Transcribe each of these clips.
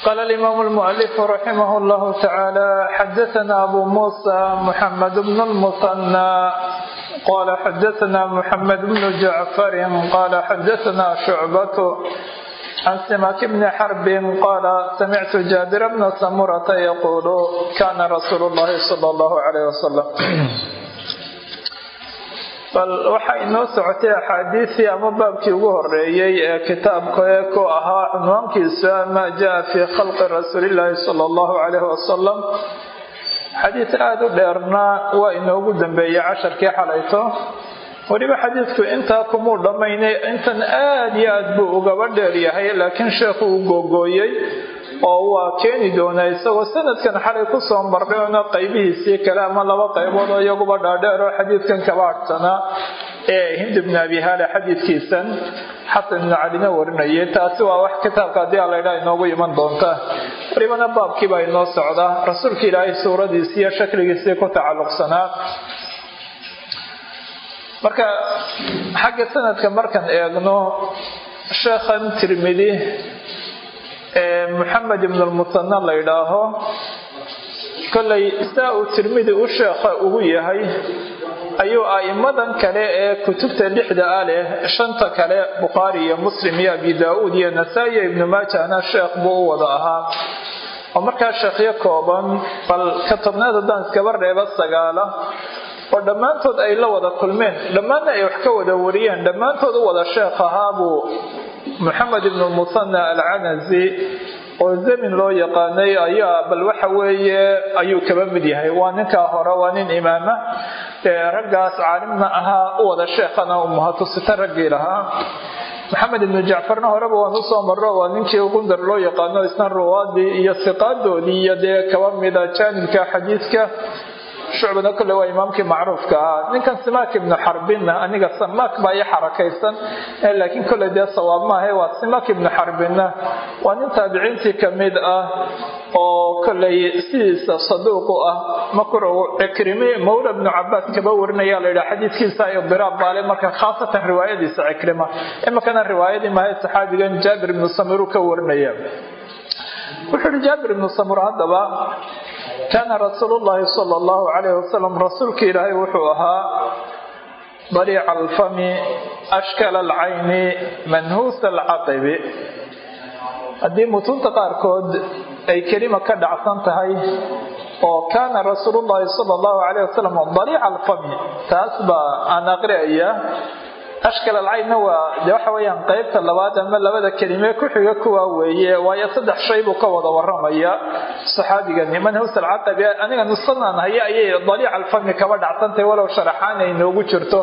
قال الإمام المؤلف رحمه الله تعالى حدثنا أبو موسى محمد بن المثنى قال حدثنا محمد بن جعفر قال حدثنا شعبة عن سماك بن حرب قال سمعت جابر بن سمرة يقول كان رسول الله صلى الله عليه وسلم bal waxaa inoo socotay axaadiisii ama baabkii ugu horeeyey ee kitaabka ee ku ahaa cunwaankiisa maa jaa fii khalqi rasuulillaahi sala allahu calayhi wasalam xadiis aada u dheerna waa inoogu dambeeyey casharkii xalayto weliba xadiidku intaa kumuu dhammaynay intan aada iyo aad buu ugaba dheer yahay laakiin sheekhu uu googooyey oo waa keeni doonaa isagoo sanadkan xalay kusoo marnay oona qaybihiisii kale ama laba qaybood oo iyaguba dhaadheer oo xadiidkan kaba adhsanaa ee hind ibn abi haale xadiidkiisan xasan ibnu calina warinayay taasi waa wax kitaabka haddii a laydhaa inoogu iman doonta welibana baabkiibaa inoo socda rasuulka ilaahay suuradiisii iyo shakligiisii ku tacalluqsanaa marka xagga sanadka markaan eegno sheekhan tirmidi moxamed ibn lmusanna la yidhaaho kollay saa uu tirmidi u sheekha ugu yahay ayuu a'immadan kale ee kutubta lixda ah leh shanta kale bukhaari iyo muslim iyo abi daa-uud iyo nasaa-i iyo ibnu maajahna sheekh buu u wada ahaa oo markaa sheekhyo kooban bal ka tobnaad haddaan iskaba reebo sagaala oo dhammaantood ay la wada kulmeen dhammaanna ay wax ka wada wariyeen dhammaantood u wada sheekh ahaabuu moxamed ibnu musanna alcanazi oo zamin loo yaqaanay ayaa bal waxa weeye ayuu kaba mid yahay waa ninkaa hore waa nin imaama ee raggaas caalimna ahaa u wada sheekhana umuhatusita raggii lahaa maxamed ibnu jacfarna horeba waan usoo marro waa ninkii gundar loo yaqaano isna ruwaadii iyo siqaadoodii iyo dee kaba mida jaanibka xadiidka shucbana kole waa imaamkii macruufka ahaa ninkan simaak ibnu xarbinna aniga samaak baa ii xarakaysan laakiin kole dee sawaab maaha waa simaak ibnu xarbinna waa nin taabiciintii kamid ah oo koley sidiisa saduuqu ah makr cikrimi mawla ibnu cabaas kaba warinaya la yidhaha xadiidkiisa idiraab baale marka khaasatan riwaayadiisa cikrima imakana riwaayadii mahay saxaabigan jaabir ibnu samiru ka warinaya wuxuu yihi jaabir ibnu samur haddaba kaana rasuulu llaahi sala allahu calayhi wasalam rasuulka ilaahay wuxuu ahaa dariica alfami ashkala alcayni manhuusa alcaqibi haddii mutunta qaarkood ay kelima ka dhacsan tahay oo kaana rasuulu llaahi sala allahu calayh wasalam dariica alfami taas baa aan aqri'aya ashkal alcaynna waa de waxa weeyaan qeybta labaad ama labada kelime ku xiga kuwaa weeye waayo saddex shay buu ka wada waramaya saxaabigani manhus alcaqabi aniga nusanaan haya ayay daliic alfami kaba dhacsantahay walow sharaxaan ay inoogu jirto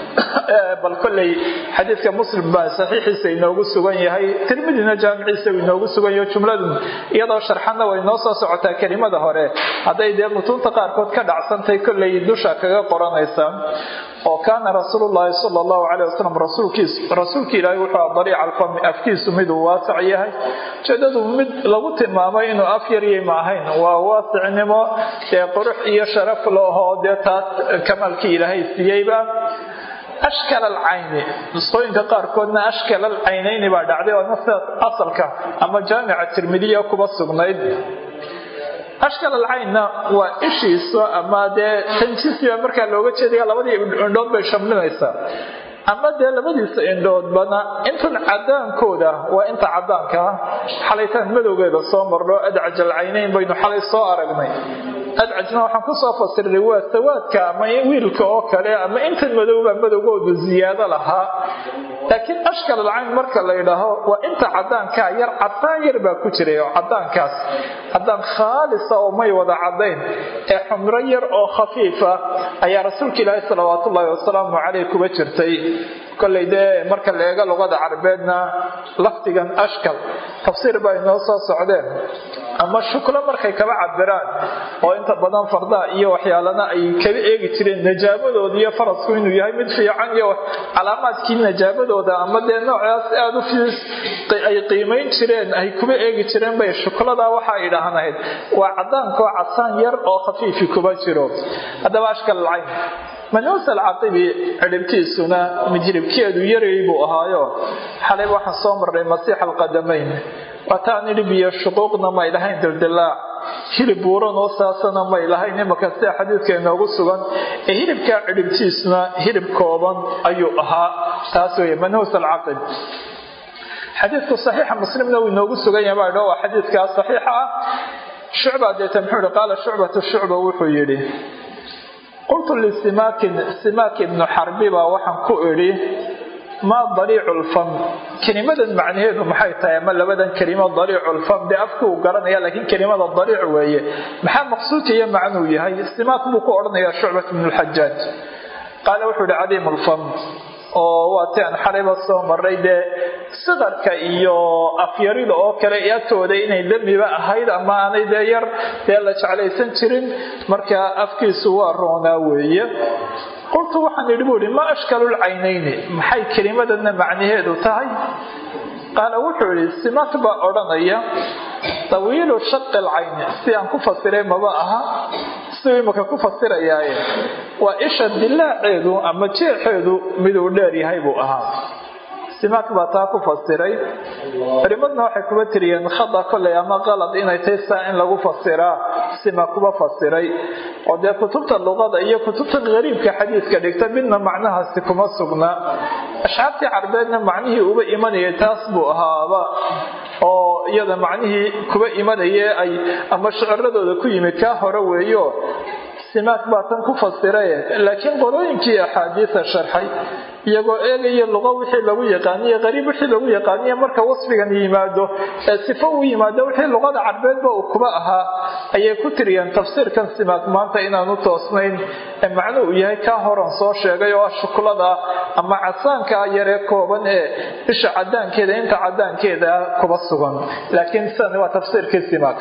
bal kolley xadiidka muslim baa saxiixiisa inoogu sugan yahay tirmidina jaamiciisa uu inoogu sugan yaho jumladu iyadoo sharxanna way noo soo socotaa kelimada hore hadday dee mutuunta qaarkood ka dhacsantahay kolley dusha kaga qoranaysa oo kaana rasuulu llaahi sala allahu caleyh wasalam rasuulkiis rasuulka ilaahay wuxuu aha dariica alfami afkiisu miduu waasac yahay ujeedadu mid lagu tilmaamay inuu af yaryay ma ahayn waa waasicnimo dee qurux iyo sharaf lahoo dee taas kamaalkii ilaahay siiyeyba ashkal alcayni nusqooyinka qaarkoodna ashkal alcaynayni baa dhacday oo nafta asalka ama jaamica tirmidiya kuba sugnayd ashkal alcaynna waa ishiisa ama dee tanjisiba markaa looga jeedaya labadii indhood bay shamlinaysaa ama dee labadiisa indhoodbana intan cadaankooda waa inta cadaanka ah xalaytaan madowgeeda soo marno adcaj alcaynayn baynu xalay soo aragnay adcajna waxaan kusoo fasiray waa sawaadka ama wiilka oo kale ama intan madowba madowgoodu ziyaado lahaa laakiin ashkal alcayn marka la yidhaaho waa inta cadaankaa yar cadaan yar baa ku jiray oo cadaankaas cadaan khaalisa oo may wada cadayn ee xumro yar oo khafiifa ayaa rasuulka ilaahi salawaat ullaahi wasalaamu caleyh kuba jirtay kolley dee marka la eego luqada carabeedna lafdigan ashkal tafsiir baa inoo soo socdeen ama shuklo markay kaba cabiraan oo inta badan fardaa iyo waxyaalana ay kaba eegi jireen najaabadooda iyo farasku inuu yahay mid fiican iyo calaamaadkii najaabadooda ama dee noocaas aada u fiis ay qiimayn jireen ay kuba eegi jireen bay shukladaa waxa ay dhahnayd waa cadaankoo casaan yar oo khafiifi kuba jiro haddaba ashkal alcayn manuus alcaqibi cidhibtiisuna mijribkeedu yaray buu ahaayo xalay waxaan soo marnay masiix alqadamayn waataan idhi biyo shuquuqna may lahayn dildilaac hilib buuran oo saasana may lahayn imaka sida xadiidka inoogu sugan ee hilibkaa cidhibtiisna hilib kooban ayuu ahaa taas weeye manhuus alcaqib xadiidku saxiixa muslimna uu inoogu sugan yahay baa waa xadiidkaa saxiixa ah shucba deeta muxuu yihi qaala shucbatu shucba wuxuu yidhi qultu lisimaakin simaak ibnu xarbi baa waxaan ku idhi maa daliicu lfam kelimadan macnaheedu maxay tahay ama labadan kelimo daliicu lfam dee afki uu garanaya laakiin kelimada daliic weeye maxaa maqsuudka iyo macnuu yahay simaak buu ku odhanayaa shucbat bnu lxajaaj qaala wuxuu yihi cadiim lfam oo waa ti aan xalayba soo maray dee siqarka iyo afyarida oo kale agtooda inay damiba ahayd ama aanay dee yar dee la jeclaysan jirin marka afkiisu waa roonaa weeye qultu waxaan idhi buu ihi ma ashkalulcaynayni maxay kelimadana macnaheedu tahay qaala wuxuu idhi simak baa odhanaya tawiilu shaqi alcayni si aan ku fasiray maba aha siduu imaka ku fasirayaaye waa isha dilaaceedu ama jeexeedu miduu dheer yahay buu ahaa simaak baa taa ku fasiray culimadna waxay kuba tiriyeen khada koley ama qalad inay tahay saa in lagu fasiraa sima kuba fasiray oo dee kutubta luqada iyo kutubta qariibka xadiidka dhigta midna macnahaasi kuma sugna ashcaabtii carbeedna macnihii uba imanayay taas buu ahaaba oo iyada macnihii kuba imanaye ay ama shiciradooda ku yimi kaa hore weeyo simaak baa tan ku fasiraye laakiin qolooyinkii axaadiisa sharxay iyagoo eegaya luqa wixii lagu yaqaaniye qariib wixii lagu yaqaaniye marka wasfigan yimaado ee sifo uu yimaado wixii luqada carbeedba uu kuba ahaa ayay ku tiriyeen tafsiirkan simaak maanta inaanu toosnayn ee macnu uu yahay kaa horan soo sheegay oo ah shuklada ama casaanka yaree kooban ee bisha cadaankeeda inta cadaankeeda kuba sugan laakiin sidan waa tafsiirkii simaak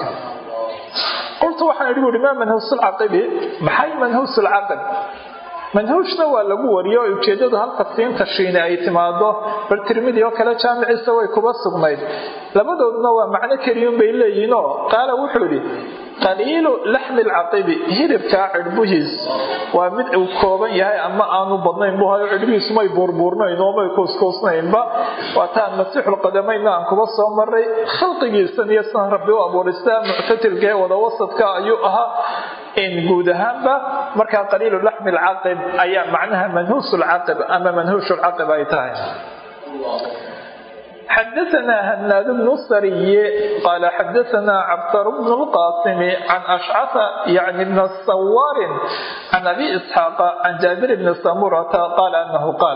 qultu waxaan idhi buuhi maa manhuusulcaqibi maxay manhuusulcaqib manhuushna waa lagu wariyo oo ujeedadu halka siinta shiine ay timaado bal tirmidi oo kale jaamiciisa way kuba sugnayd labadooduna waa macno keliyun bay leeyihiinoo qaala wuxuu idhi qaliilu laxmi lcaqibi hilibkaa cidhbuhiis waa mid uu kooban yahay ama aanu badnayn bu hayo cidhbihiisu may buurbuurnayn oo may kuuskuusnaynba waa taan masiixulqadamayna aan kuba soo maray khalqigiisan iyo sidan rabbi u abuuristaa muctatilka ee wada wasadka ayuu ahaa in guud ahaanba markaa qaliilu laxmi lcaqib ayaa macnaha manhuus lcaqib ama manhuush lcaqib ay tahay xadaثna hnaad bn sariy qala xadaثna cabdar bn اlqasim can ashcata yani bn sawaarin can abi isxaaqa can jaabir bni samurata qala anahu qaal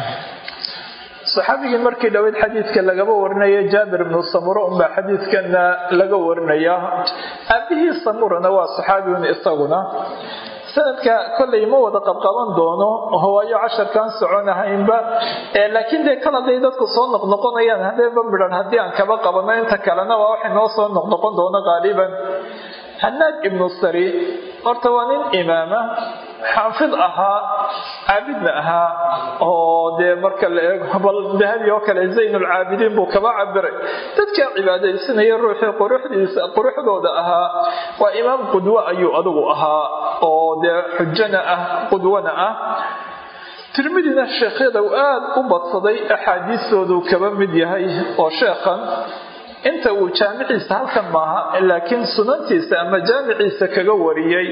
saxaabigii markii dhaweyd xadiidka lagaba warinaya jaabir ibnu samura unbaa xadiidkana laga warinaya aabihii samurana waa saxaabiyun isaguna sanadka kollay ma wada qabqaban doono hawaayo casharkaan soconahaynba laakiin dee kal hadday dadku soo noqnoqonayaan hadeeba midhan haddii aan kaba qabano inta kalena waa waxay noo soo noqnoqon doono qaaliban hanaad ibnu sari horta waa nin imaama xaafid ahaa caabidna ahaa oo dee marka la eego bal dahabi oo kale zaynulcaabidiin buu kaba cabiray dadkaa cibaadaysanaya ruuxii quruxdiisa quruxdooda ahaa waa imaam qudwo ayuu adigu ahaa oo dee xujana ah qudwana ah tirmidina sheekhyada uu aada u badsaday axaadiistoodu kaba mid yahay oo sheekhan inta uu jaamiciisa halkan maaha laakiin sunantiisa ama jaamiciisa kaga wariyey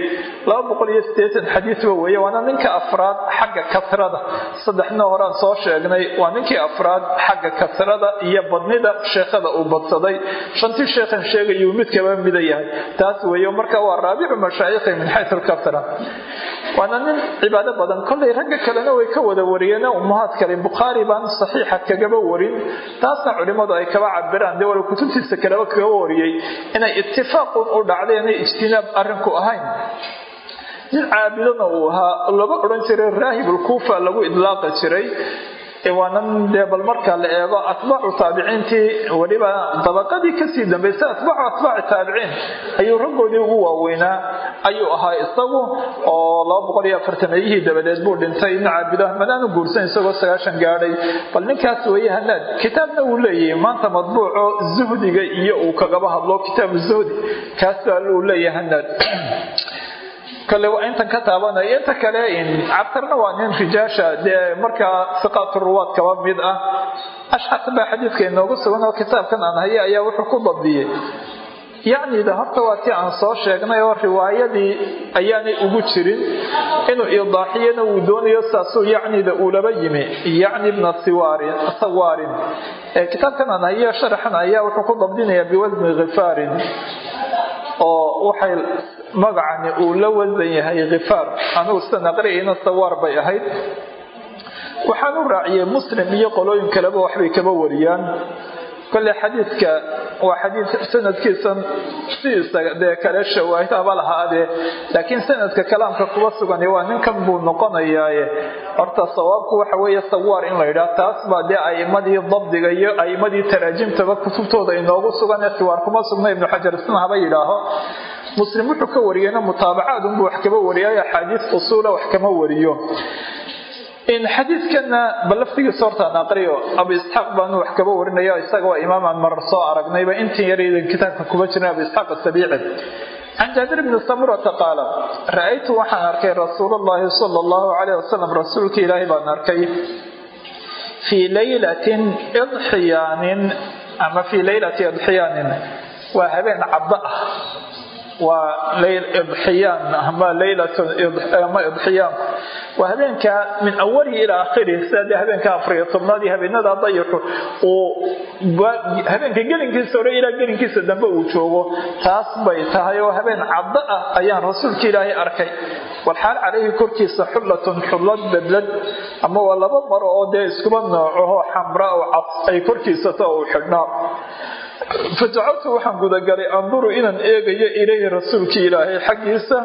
xadiiba weeye waana ninka afraad xagga kasrada saddexna horaan soo sheegnay waa ninkii afraad xagga kasrada iyo badnida sheekhada uu badsaday shantii sheekhan sheegayuu mid kaba mida yahay taas weeye marka waa raabicu mashaayikhi min xayu lkasra waana nin cibaado badan kollay ragga kalena way ka wada wariyeen ummahaad kale bukhaari baan saxiixa kagaba warin taasna culimmadu ay kaba cabiraan dee wala kutubtiisa kaleba kaga wariyey inay itifaaqun u dhacday inay ijtinaab arrinku ahayn nin caabidona uu ahaa laba odhan jiray raahibulkuufa lagu idlaaqi jiray waanan dee bal marka la eego atbaacu taabiciintii weliba dabaqadii kasii dambaysay atbaacu atbaaci taabiciin ayuu raggoodii ugu waaweynaa ayuu ahaa isagu oo laba boqol iyo afartameeyihii dabadeed buu dhintay nin caabido madaanu guursan isagoo sagaashan gaadhay bal ninkaas weeye hanaad kitaabna uu leeyahay maanta madbuuco zuhdiga iyo uu kagaba hadlo kitaabu zuhdi kaas baa uu leeyahay hanaad kale waa intan ka taabanaya inta kale cabtarna waa nin rijaasha dee markaa siqaatu ruwaad kaba mid ah ashxas baa xadiidka inoogu sugan oo kitaabkan aan haya ayaa wuxuu ku dabdiyey yacnida horta waa tii aan soo sheegnay oo riwaayadii ayaanay ugu jirin inuu idaaxiyana uu doonayo saasuu yacnida uulaba yimi yacni bna sawaarin kitaabkan aan hayo sharaxan ayaa wuxuu ku dabdinayaa biwasni khifaarin oo waxay magacani uu la wasan yahay khifaar anugu sidan aqriyayna sawaar bay ahayd waxaan u raaciyey muslim iyo qolooyin kaleba waxbay kaba wariyaan kole xadiidka waa xadiid sanadkiisan sidiisa dee kale shawaahidaba lahaadee laakiin sanadka kalaamka kuba sugan waa ninkan buu noqonayaaye horta sawaabku waxa weeye sawaar in la yidhaah taas baa dee aimadii dabdiga iyo aimadii taraajimtaba kutubtooda inoogu sugan ee siwaar kuma sugna ibnu xajar isna haba yidhaaho muslim wuxuu ka wariyeyna mutaabacaad unbuu wax kaba wariyay axaadiis usuula wax kama wariyo xadiidkana bal laftigiisa hortaan aqriyo abu isxaaq baanu wax kaba warinaya isaga waa imaamaan marar soo aragnayba intii yaraydan kitaabka kuba jirin abu isxaaq asabiici can jaabir bni samurata qaala ra-aytu waxaan arkay rasuul allahi sala allahu calayh wasalam rasuulka ilaahay baan arkay fii laylatin idxiyaanin ama fii laylati idxiyaanin waa habeen caddo ah waa idxiyaan ama laylatama idxiyaan waa habeenka min awalihi ilaa akhirihi sida dee habeenka afariyo tobnaad iyo habeenada dayaxu uu habeenka gelinkiisa hore ilaa gelinkiisa dambe uu joogo taas bay tahay oo habeen caddo ah ayaan rasuulka ilaahay arkay walxaal calayhi korkiisa xullatun xullad bedlad ama waa laba maro oo dee iskuba noocaho xamra oo cad ay korkiisata uu xidhnaa fajacaltu waxaan gudagalay anduru inaan eegayo ilayhi rasuulkii ilaahay xaggiisa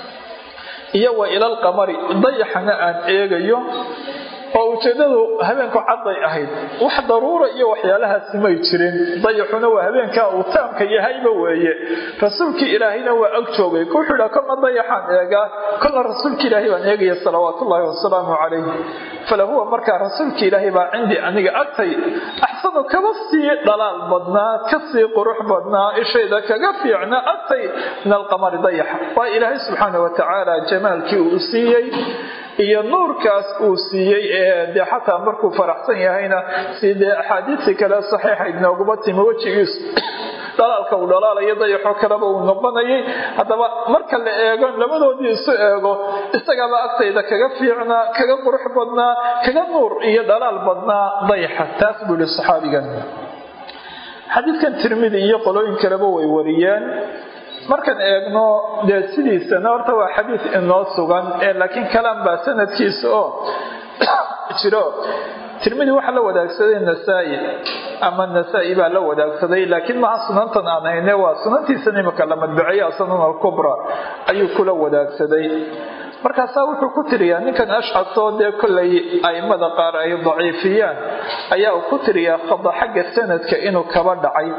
iyo wa ilalqamari dayaxana aan eegayo oo ujeedadu habeenku cadday ahayd wax daruura iyo waxyaalahaasi may jirin dayaxuna waa habeenkaa uu taamka yahayba weeye rasuulkii ilaahayna waa ag joogay wuxuu idhaa kolna dayaxaan eegaa kolna rasuulka ilaahay baan eegaya salawaatullaahi wasalaamu calayh falahuwa markaa rasuulka ilaahay baa cindii aniga agtay axsanu kaba sii dhalaal badnaa kasii qurux badnaa ishayda kaga fiicna agtay min alqamari dayaxa waa ilaahay subxaana watacaala jamaalkii uu siiyey iyo nuurkaas uu siiyey ee dee xataa markuu faraxsan yahayna si dee axaadiistii kale saxiixayd nooguma timi wejigiisu dhalaalka uu dhalaalayo dayaxo kaleba uu noqonayay haddaba marka la eego labadoodii isu eego isagaaba agtayda kaga fiicnaa kaga qurux badnaa kaga nuur iyo dhalaal badnaa dayaxa taas buu yihi saxaabigan xadiidkan tirmidi iyo qolooyin kaleba way wariyeen markaan eegno dee sidiisana horta waa xadiid inoo sugan ee laakiin kalaan baa sanadkiisa oo jiro tirmidi waxaa la wadaagsaday nasaa-i ama nasaa-i baa la wadaagsaday laakiin maha sunantan aan hayne waa sunantiisan imika la madbaceeya asanan alkubra ayuu kula wadaagsaday markaasaa wuxuu ku tiriyaa ninkan ashcasoo dee kollay aimada qaar ay daciifiyaan ayaa uu ku tiriyaa khada xagga sanadka inuu kaba dhacay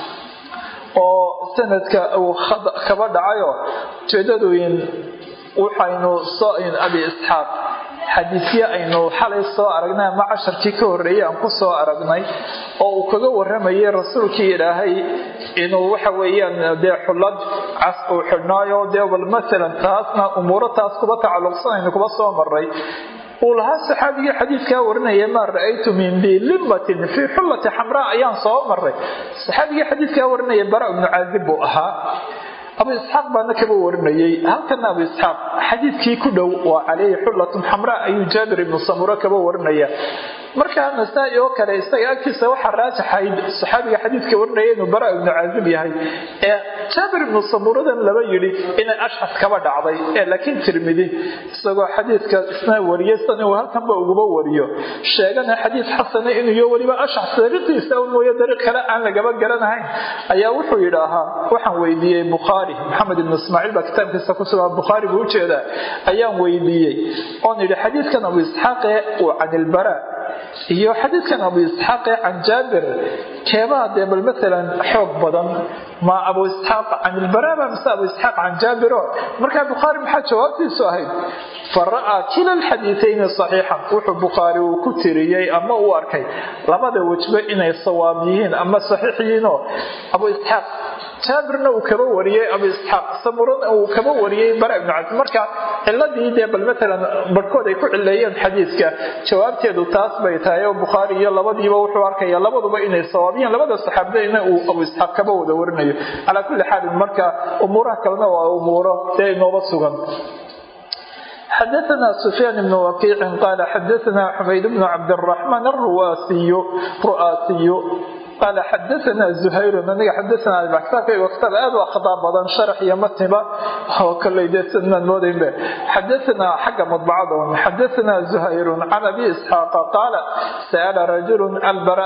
oo sanadka uu kaba dhacayo ujeedadooyin waxaynu soo abi isxaaq xadiisye aynu xalay soo aragnay ama casharkii ka horreeyay aan ku soo aragnay oo uu kaga waramayay rasuulkii ilaahay inuu waxa weeyaan dee xullad cas uu xidhnaayo dee bal masalan taasna umuuro taas kuba tacalluqsanaynu kuba soo maray uu lahaa saxaabigii xadiidkaa warinaya maa ra-aytu min bilimatin fii xullati xamraa ayaan soo maray saxaabigii xadiidkaa warinaya bara ibnu caazib buu ahaa abu isxaaq baana kaba warinayay halkana abu isxaaq xadiidkii ku dhow waa caleyhi xullatun xamraa ayuu jaabir ibnu samuro kaba warinaya markaa nasaa-i oo kale isaga agtiisa waxaa raajaxayd saxaabiga xadiidka warinaya inuu bara ibnu caazib yahay ee jaabir ibnu samuradan laba yidhi inay ashxas kaba dhacday ee laakiin tirmidi isagoo xadiidka isna wariyay san inuu halkanba uguba wariyo sheegana xadiid xasana inuu iyo weliba ashxas dariiqiisa un mooye dariiq kale aan lagaba garanahayn ayaa wuxuu yidhaahaa waxaan weydiiyey bukhaari maxamed ibnu ismaaciil baa kitaabkiisa ku sugan bukhaari buu ujeedaa ayaan weydiiyey oon yidhi xadiidkan abu isxaaqe uu can ilbara iyo xadiidkan abu isxaaqe can jaabir keebaa dee bal maalan xoog badan ma abu isxaaq can ilbaraba mise abu isxaaq can jaabiro markaa bukhaari maxaa jawaabtiisu ahayd fa ra'aa kila alxadiitayni saxiixan wuxuu bukhaari uu ku tiriyey ama uu arkay labada wejba inay sawaab yihiin ama saxiix yihiinoo abu isxaaq jaabirna uu kaba wariyey abu isxaaq samurana uu kaba wariyey bara ibnu cazib marka ciladii dee bal matalan barhkood ay ku cileeyeen xadiidka jawaabteedu taas bay tahay oo bukhaari iyo labadiiba wuxuu arkaya labaduba inay sawaabiyeen labada saxaabadayna uu abu isxaaq kaba wada warinayo calaa kulli xaalin marka umuuraha kalena waa umuuro dee inooba sugan xdثna سفyاn بن وkيع qال xdثna xmayd بن cabdالرحمن الruasiy qal xadana زhayr aniga xadana kitaabkayga kitaab aad u akhdaa badan sharax iyo matniba oo koley dee sidnaan moodaynbe xadana xagga mudbacada xadana زhayr can abi isxaaqa qaala sa'la rajul albara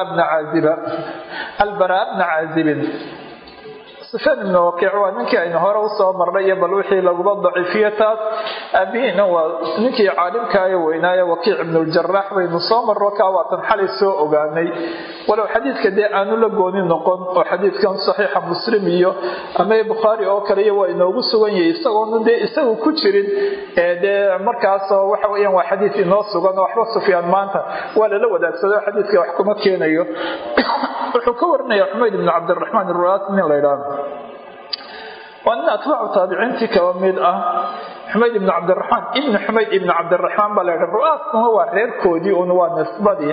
bna caazibin sufyaan ibnu wakiic waa ninkii aynu hore usoo marnay iyo bal wixii laguba daciifiye taas aabihiina waa ninkii caalimkaayo weynaaye wakiic ibnuljarax baynu soo marno kaa waatan xalay soo ogaanay walow xadiidka dee aanu la gooni noqon oo xadiidkan saxiixa muslim iyo ama bukhaari oo kale iyo waa inoogu sugan yahay isagoona dee isagu ku jirin dee markaasoo waxa weyaan waa xadiid inoo sugan oo waxba sufyaan maanta waa lala wadaagsado xadiidka wax kuma keenayo wuxuu ka warinaya xumayd ibnu cabdiraxmaan ruaas nin la ydhaahdo waa nin atbaacu taabiciintii kaba mid ah xumayd ibnu cabdiraxmaan ibnu xumayd ibnu cabdiraxmaan baa laydha ru'aaskuna waa reerkoodii un waa nisbadii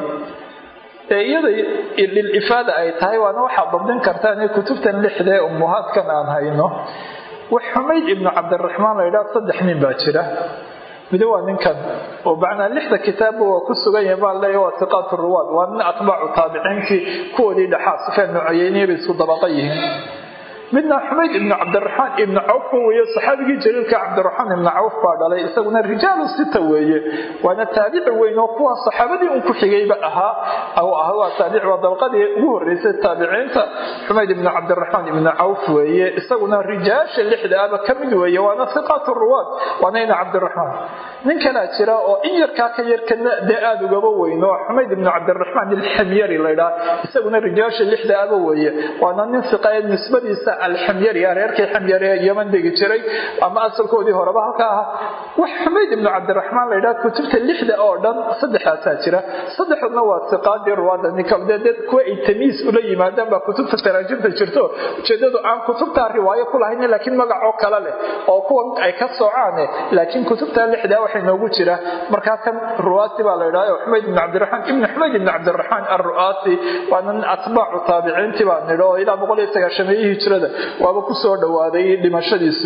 ee iyada lilifaada ay tahay waana waxaad dabdin kartaan ee kutubtan lixda ee ummuhaadkan aan hayno wax xumayd ibnu cabdiraxmaan laydhaha saddex nin baa jira mid waa ninkan oo macnaa lixda kitaabba waa ku sugan yahay baa leeya waa siqaat ruwaad waa nin atbaacu taabiciinkii kuwoodii dhexaa sufyaan nucayeyniya bay isku dabaqa yihiin midna xumayd ibnu cabdiraxmaan ibnu cawf weeye saxaabigii jaliilka cabdiraxmaan ibnu cawf baa dhalay isaguna rijaalu sita weeye waana taabici weyn oo kuwa saxaabadii un ku xigayba ahaa ah waa taabici waa dabaqadii ugu horeysay taabiciinta xumayd ibnu cabdiraxmaan ibnu cawf weeye isaguna rijaasha lixda aba ka mid weeye waana siqaat ruwaad waana ina cabdiraxmaan nin kalaa jira oo in yarkaa ka yarkana dee aada ugaba weyn oo xumayd ibnu cabdiraxmaan ilxamyari laydhaa isaguna rijaasha lixda aba weeye waana nin siqae nisbadiisa alxamyari reerkii xamyari ee yeman degi jiray ama asalkoodii horeba halka ahaa wax xumayd ibnu cabdiraxmaan laydhaha kutubta lixda oo dhan saddexdaasaa jira saddexduna waa siqaadii ruwaada ninkadeed kuwa ay tamiis ula yimaadaan baa kutubta taraajimta jirto ujeedadu aan kutubtaa riwaayo ku lahayn laakiin magacoo kale leh oo kuwan ay ka soocaane laakiin kutubta lixda waxay noogu jira markaa kan ruwaasi baa laydhaha xumayd ibnu cabdiraxmaan ibnu xumayd ibnu cabdiraxmaan alru'aasi waana nin atbaacu taabiciintii baa nidho oo ilaa boqol iyo sagaashameeyihii jirada waaba ku soo dhowaaday dhimashadiisu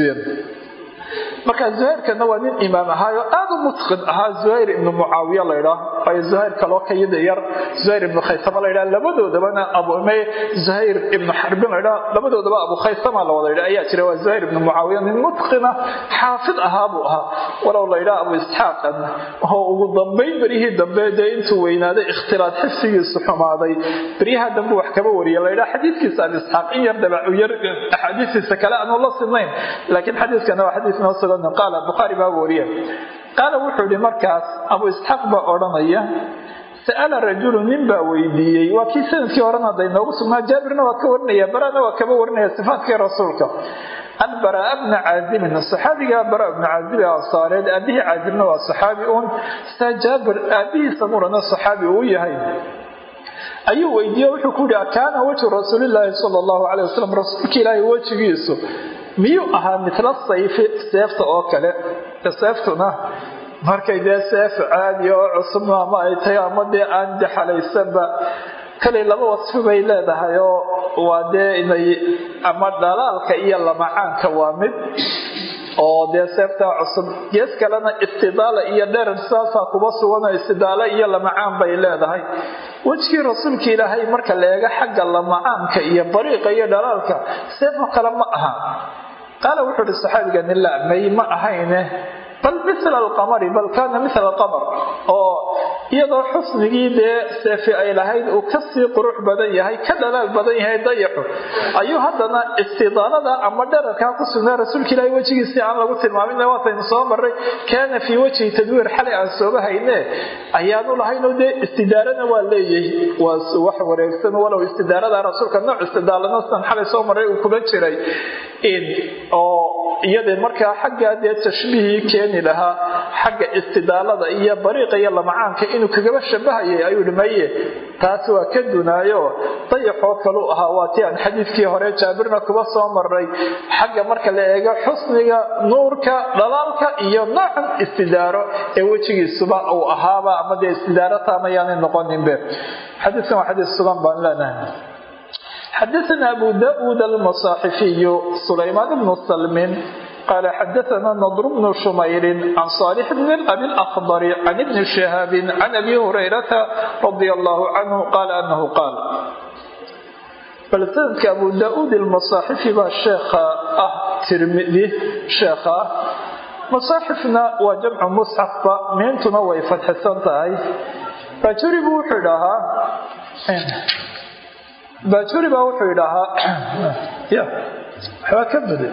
marka zuhayrkana waa nin imaam ahaayo aada u mutqin ahaa zuhayr ibnu mucaawiya laydhaa waayo zuhayr kaloo ka yada yar zuhayr ibnu khaysama laydhaa labadoodabana abume zuhayr ibnu xarbin laydhaa labadoodaba abu khaysama la wada yidhaa ayaa jira waa zuhayr ibnu mucaawiya nin mutqina xaafid ahaa buu ahaa walow laydhaa abu isxaaqan oo ugu dambayn beryihii dambe dee intuu weynaaday ikhtilaad xifsigiisu xumaaday beryaha dambe wax kaba wariya laydhaa xadiiskiisa abi isxaaq in yar dabacu yar axaadiistiisa kale aanu la sinayn laakiin xadiiskana waa xadiis noo sugan qaala bukhaari baa wariya qaala wuxuu yihi markaas abu isxaaq baa odhanaya sa'ala rajulu nin baa weydiiyey waa kii sanadkii horena hadday noogu sugnaa jaabirna waa ka warinaya barana waa kaba warinaya sifaatkii rasuulka an baraa bna caazibin saxaabiga bara bna caazib ee ansaareed aabihii caazibna waa saxaabi uun saa jaabir aabihiisa murana saxaabi uu yahay ayuu weydiiye wuxuu ku yihi kaana wajhu rasuulilaahi sala allahu calay wasalam rasuulka ilaahay wejigiisu miyuu ahaa mitla sayfi seefta oo kale seeftuna markay dee seef caadi oo cusub ama ay tahay ama dee aan daxalaysanba kalay laba wasfi bay leedahay oo waa dee inay ama dhalaalka iyo lamacaanka waa mid oo dee seeftaa cusub gees kalena istidaala iyo dherar saasaa kuba suganoo istidaalo iyo lamacaan bay leedahay wejkii rasuulka ilaahay marka la eego xagga lamacaanka iyo bariiqa iyo dhalaalka seefo kale ma aha qaala wuxuu ihi saxaabigani la may ma ahayne bal mila alqamari bal kaana mila alqamar oo iyadoo xusnigii dee seefi ay lahayd uu kasii qurux badan yahay ka dhalaal badan yahay dayaxu ayuu haddana istidaalada ama dherarkaa ku sugnaa rasuulka ilaahi wejigiisii aan lagu tilmaamin waataynu soo marray kaana fii wajhi tadwiir xalay aan sooba hayne ayaanu lahaynoo dee istidaarana waa leeyahay waa wax wareegsan walow istidaarada rasuulka nooc istidaalana sidan xalay soo marray uu kuma jiray oo iyada markaa xaggaa dee tashbiihii keeni lahaa xagga istidaalada iyo bariiqa iyo lamacaanka inuu kagaba shabahayay ayuu hi maye taas waa ka dunaayo dayaxoo kaluu ahaa waa ti aan xadiidkii hore jaabirna kuba soo maray xagga marka la eego xusniga nuurka dhalaalka iyo noocan istidaaro ee wejigiisuba uu ahaaba ama dee istidaaro taamayaanay noqoninbe xadiidkan waa xadiis sugan baan leenahay xadaثna abu daud almaصaaxifiyu sulaymaan bnu salmin qala xadaثna nadr bnu shumayri can صaalix bn abi اlأkhdr can ibni shihaabi can abi hurayrata radi allahu canhu qala anahu qaal bal sanadka abu daud almasaaxifi baa sheekha ah tirmidi sheekha ah masaaxifna waa jamcu musxafba miintuna way fadxisan tahay bajuri buu wuxuu idhaahaa bajuri baa wuxuu idhaahaa ya waxbaa ka bade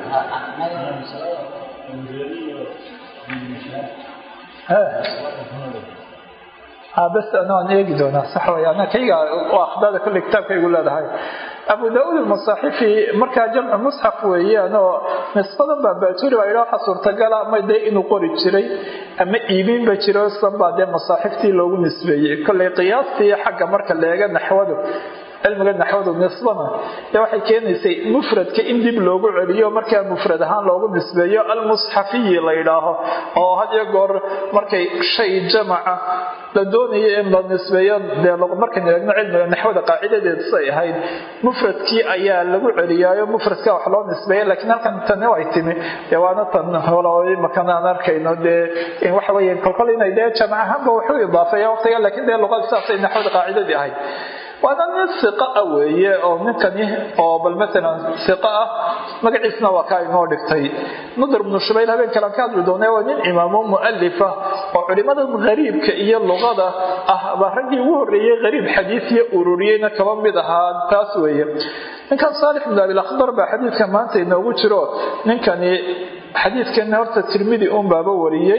bas anaan eegi doonaa sax way ana kayga akhdada kolle kitaabkaygu leedahay abu daauud almasaaxifi markaa jamcu musxaf weeyaan oo nisbadan baa baajuri baa idhaa waxa suurtagala ama dee inuu qori jiray ama iibinba jiro san baa dee masaaxiftii loogu nisbeeyey kolley qiyaastii xagga marka leega naxwadu cilmiga naxwadu nisbana ee waxay keenaysay mufradka in dib loogu celiyo markaa mufrad ahaan loogu nisbeeyo almusxafiyi la yidhaaho oo had iyo goor markay shay jamaca la doonayo in la nisbeeyo dee markaynu eegno cilmiga naxwada qaacidadeed say ahayd mufradkii ayaa lagu celiyaayo mufradka wax loo nisbeeya laakiin halkan tani ay timi dee waana tan makan aan arkayno dee waxa weeye kolkol inay dee jamac ahaanba waxu idaafeeya waqtiga laakiin dee luqada saasay naxwada qaacidadii ahayd waana nin iqa ah weeye oo ninkani oo bal maalan iqa ah magaciisna waa kaa inoo dhigtay nadr bnu shubayl habeen kalan ka hadli doona waa nin imaamo mualifa oo culimada hariibka iyo luqada ah baa raggii ugu horeeyey hariib xadiisiya ururiyeyna kaba mid ahaa taas weeye ninkan saalix bn abilakhdar baa xadiidka maanta inoogu jiro ninkani xadiidkana horta tirmidi un baaba wariyey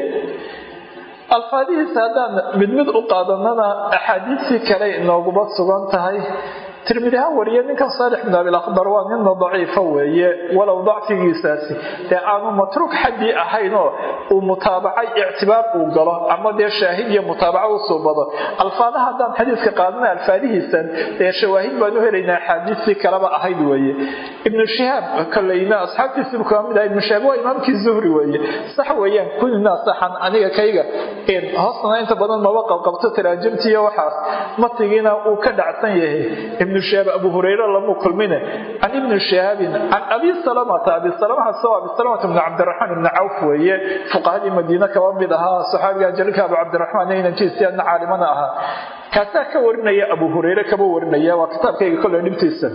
alfaadihiisa haddaan mid mid u qaadanana axaadiistii kale inooguba sugan tahay tirmidi ha wariye ninkan saalix bin abilakhdar waa ninna daciifa weeye walow dacfigiisaasi dee aanu matruuk xaddii ahaynoo uu mutaabacay ictibaar uu galo ama dee shaahid iyo mutaabaco u suubado alfaadaha haddaan xadiiska qaadana alfaadihiisan dee shawaahid baan u helaynaa axaadiistii kaleba ahayd weeye ibnu shihaab koleyna asxaabtiisibu kama mid aha ibnu shihaab waa imaamkii zuhri weeye sax weeyaan kunina saxan aniga kayga hoosna inta badan maba qabqabto taraajimtiiyo waxaas matigiina uu ka dhacsan yahay ibnu shihaab abu hurayre lamu kulmine can ibni shihaabin can abi salamata abi salamahaas oo abi salamata ibni cabdiraxmaan ibni cawf weeye fuqahadii madiine kaba mid ahaa saxaabiga jalilka abu cabdiraxmaan inankiisi adna caalimana ahaa kaasaa ka warinaya abu hurayre kaba warinaya waa kitaabkayga kolle dhibtiisa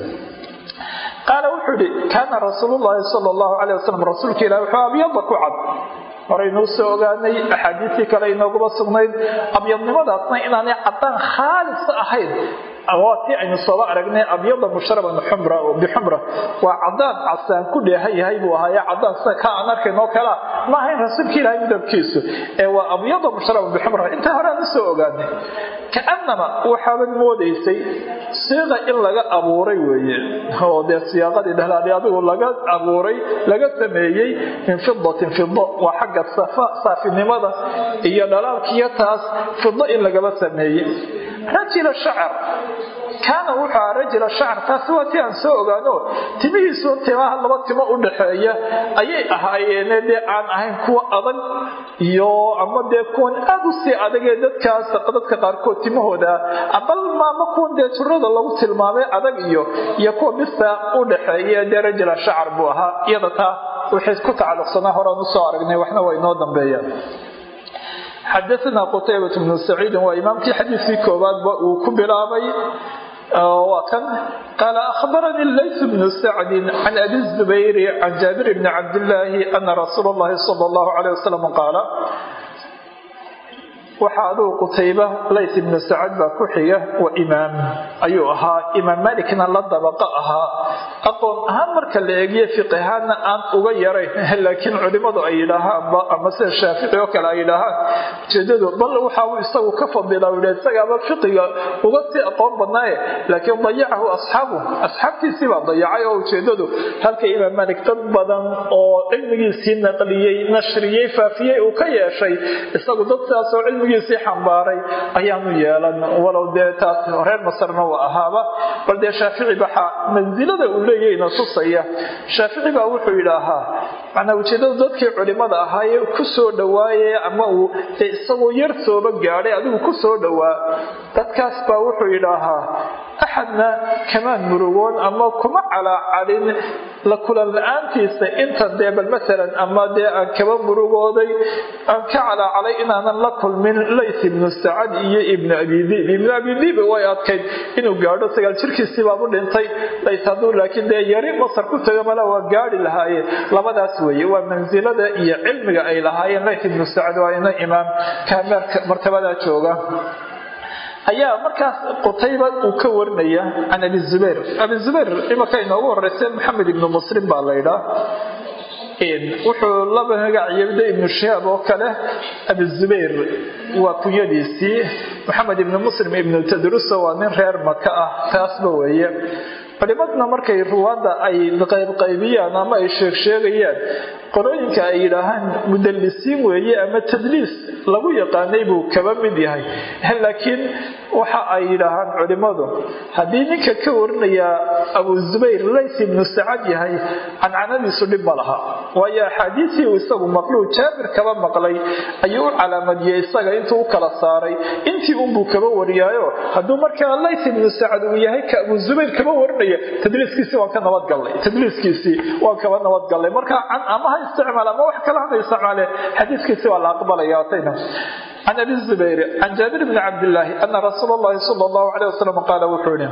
qaala wuxuu ihi kaana rasuulu llaahi sala allahu calay wasalam rasuulka ilahi wuxuu abyada ku cad horeynuu soo ogaanay axaadiistii kale inooguba sugnayd abyadnimadaasna inaanay caddaan khaalisa ahayn waa tii aynu sooba aragnay abyada mushraban bixumra waa cadaan casaan ku dheehan yahay buu ahaaye cadaan sida ka aan arkaynoo kalea ma ahayn rasuulka ilaahay midabkiisu ee waa abyada mushraban bixumra intaa hore aan usoo ogaanay kaanama waxaabad moodaysay siiqa in laga abuuray weeye oo dee siyaaqadii dhahlaadi adigu laga abuuray laga sameeyey min fidatin fido waa xagga saafinimada iyo dhalaalkiyo taas fido in lagaba sameeyey rajila shacar kaana wuxuu aha rajila shacar taasi waa tii aan soo ogaano timihiisu timaha laba timo u dhaxeeya ayay ahaayeene dee aan ahayn kuwa adag iyo ama dee kuwan aad u sii adagee dadkaas dadka qaarkood timahooda bal maama kuwan dee jirada lagu tilmaamay adag iyo iyo kuwa bisa u dhaxeeya dee rajila shacar buu ahaa iyada taa wixii ku tacalluqsanaa horaan usoo aragnay waxna waa inoo dambeeyaan xadaana qutaybat bnu saciidin waa imaamkii xadiiskii koowaadba uu ku bilaabay waa kan qaala akhbaranii lays bnu sacdin can abi zubayri can jaabir bni cabdillaahi ana rasuula llahi sala allahu caleyh wasalam qaala waxaa aduu qutayba lays ibnu sacad baa ku xiga waa imaam ayuu ahaa imaam malikna la dabaqo ahaa aqoon ahaan marka la eegiyo fiqihaana aan uga yarayn laakiin culimadu ay yidhaahaanba ama sida shaafici oo kale ay yidhaahaan ujeedadu bal waxauu isagu ka fadila yidha isagaaba fiqiga uga sii aqoon badnaaye laakiin dayacahu asxaabu asxaabtiisii baa dayacay oo ujeedadu halka imaam malik dad badan oo cilmigiisii naqliyey nashriyey faafiyey uu ka yeeshay isagu dad sidaas oo cilmigiisii xambaaray ayaanu yeelan walow dee taas reer masarna uu ahaaba bal dee shaafici baxaa mansilada uu leeyahayna tusaya shaafici baa wuxuu yidhaahaa macnaa ujeedada dadkii culimada ahaayee ku soo dhowaaye ama uu dee isagoo yar sooba gaadhay adigu ku soo dhowaa dadkaas baa wuxuu yidhaahaa axadna kamaan murugoon ama kuma calaacalin la kulan la-aantiisa inta dee bal maalan ama dee aan kaba murugooday aan ka calaacalay inaanan la kulmin lays ibnu sacad iyo ibnu abidiib ibnu abidiib way adkayd inuu gaadho sagaal jirkiisii baabu dhintay lays hadduu laakiin dee yari masar ku tago mala waa gaadhi lahaayeen labadaas weeye waa mansilada iyo cilmiga ay lahaayeen lays ibnu sacad waa ina imaam kaameerka martabadaa jooga ayaa markaas qutayba uu ka warinaya can abi zubayr abi zubayr imaka inoogu horeysa maxamed ibnu muslim baa laydhaa wuxuu laba magacyabda ibnu shihaab oo kale abi zubayr waa kunyadiisii maxamed ibnu muslim ibnu tadrusa waa nin reer maka ah taasba weeye culimaduna markay ruwaadda ay qaybqaybiyaan ama ay sheegsheegayaan qolooyinka ay yidhaahaan mudallisiin weeye ama tadliis lagu yaqaanay buu kaba mid yahay laakiin waxa ay yidhaahaan culimmadu haddii ninka ka warinaya abu zubayr lays ibnu sacad yahay cancanadiisu dhib ma laha waayo axaadiisii uu isagu maqluu jaabir kaba maqlay ayuu u calaamadiyey isaga intuu u kala saaray intii unbuu kaba wariyaayo hadduu markaa lays ibnu sacad uu yahay ka abu zubayr kaba warinaya tadliiskiisii waan ka nabadgallay tadliiskiisii waan kaba nabadgallay marka ama ha isticmaal ama wax kale hana isticmaale xadiiskiisi waa la aqbalaya atayna can abi zubayr can jaabir bni cabdillaahi ana rasuula allahi sala allahu caleyh wasalam qaala wuxuu yihi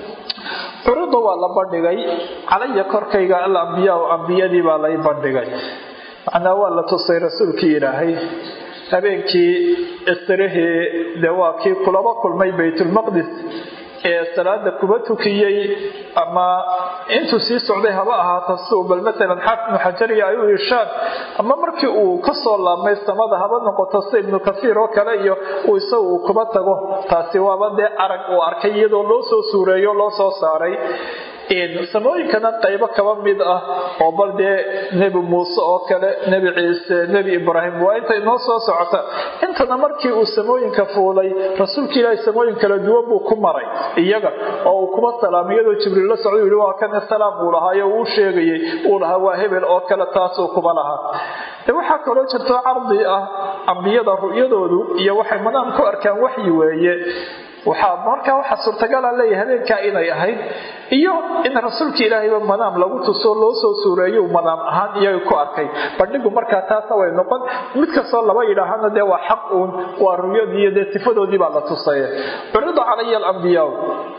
curida waa la bandhigay calaya korkayga alambiyaa ambiyadii baa lay bandhigay macnaa waa la tusay rasuulkii ilaahay habeenkii istirihii dee waa kii kulaba kulmay baytulmaqdis ee salaada kuba tukiyey ama intuu sii socday haba ahaata siuu bal maalan xaafid ibnu xajariya ay u ishaan ama markii uu kasoo laabmay samada haba noqoto si ibnu kasiir oo kale iyo uu isagu uu kuba tago taasi waaba dee arag uu arkay iyadoo loo soo suureeyo loo soo saaray samooyinkana qaybo kaba mid ah oo bal dee nebi muuse oo kale nebi ciise nebi ibraahim waa inta inoo soo socota intana markii uu samooyinka fuulay rasuulka ilaahi samooyin kala duwan buu ku maray iyaga oo uu kuba salaamay iyadoo jibriil la socda yihi waa kane salaam uu lahaayo uu sheegayay uu lahaa waa hebel oo kale taasuu kuba lahaa de waxaa kaloo jirto cardi ah ambiyada ru'yadoodu iyo waxay madaam ku arkaan waxyi weeye waxaa markaa waxaa suurtagala leeyahay habeenkaa inay ahayd iyo in rasuulka ilaahayba madaam lagu tuso loo soo suureeyo madaam ahaan iyaga ku arkay bandhigu markaa taasna way noqon mid kastoo laba yidhaahana dee waa xaq uun waa ruyadii iyo dee sifadoodii baa la tusaya curida calaya alambiyaa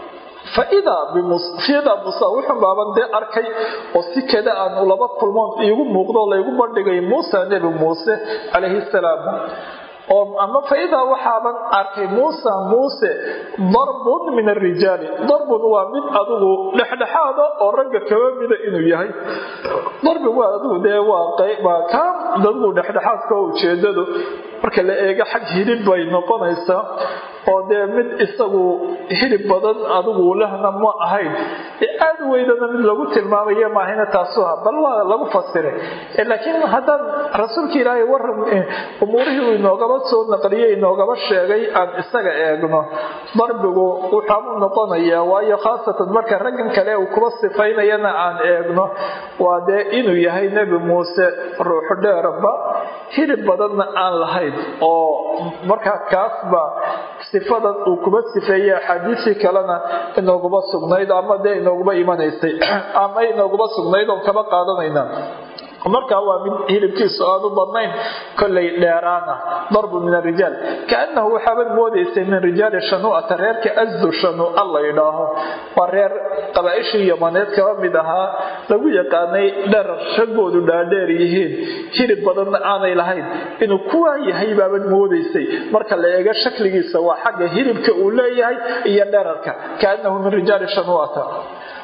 faidaa musa wuxun baaban dee arkay oo si kada aan laba kulmoon iigu muuqdo laygu bandhigay muusa nebi muuse calayhi salaam oo ama faidaa waxaaban arkay muusa muuse darbun min arijaali darbun waa mid adigu dhexdhexaada oo ragga kaba mida inuu yahay darbi waa adigu dee waa kaa adigu dhexdhexaadka oo ujeedadu marka la eego xag hilib bay noqonaysaa oo dee mid isagu hilib badan adigu lahna ma ahayn aad weydana mid lagu tilmaamaya maahayna taasu ha bal waa lagu fasiray laakiin haddaan rasuulka ilaahay waran umuurihii uu inoogaba soo naqliyey inoogaba sheegay aan isaga eegno darbigu wuxaabuu noqonayaa waayo khaasatan marka raggan kale uu kuba sifaynayana aan eegno waa dee inuu yahay nebi muuse ruuxu dheerba hilib badanna aan lahayn oo markaa kaasba sifadan uu kuba sifeeyey axaadiisii kalena inooguma sugnayd ama dee inooguma imanaysay ama inooguma sugnayd oon kaba qaadanayna markaa waa mid hilibkiisu aanu badnayn kollay dheeraana darbu min arijaal kaanahu waxaabad moodaysay min rijaali shanuu'ata reerka asdu shanuu'a la yidhaaho waa reer qabaaishii yamaneed kaba mid ahaa lagu yaqaanay dherar raggoodu dhaadheer yihiin hilib badanna aanay lahayn inuu kuwaa yahay baabad moodaysay marka la eego shakligiisa waa xagga hilibka uu leeyahay iyo dherarka kaanahu min rijaali shanuu'ata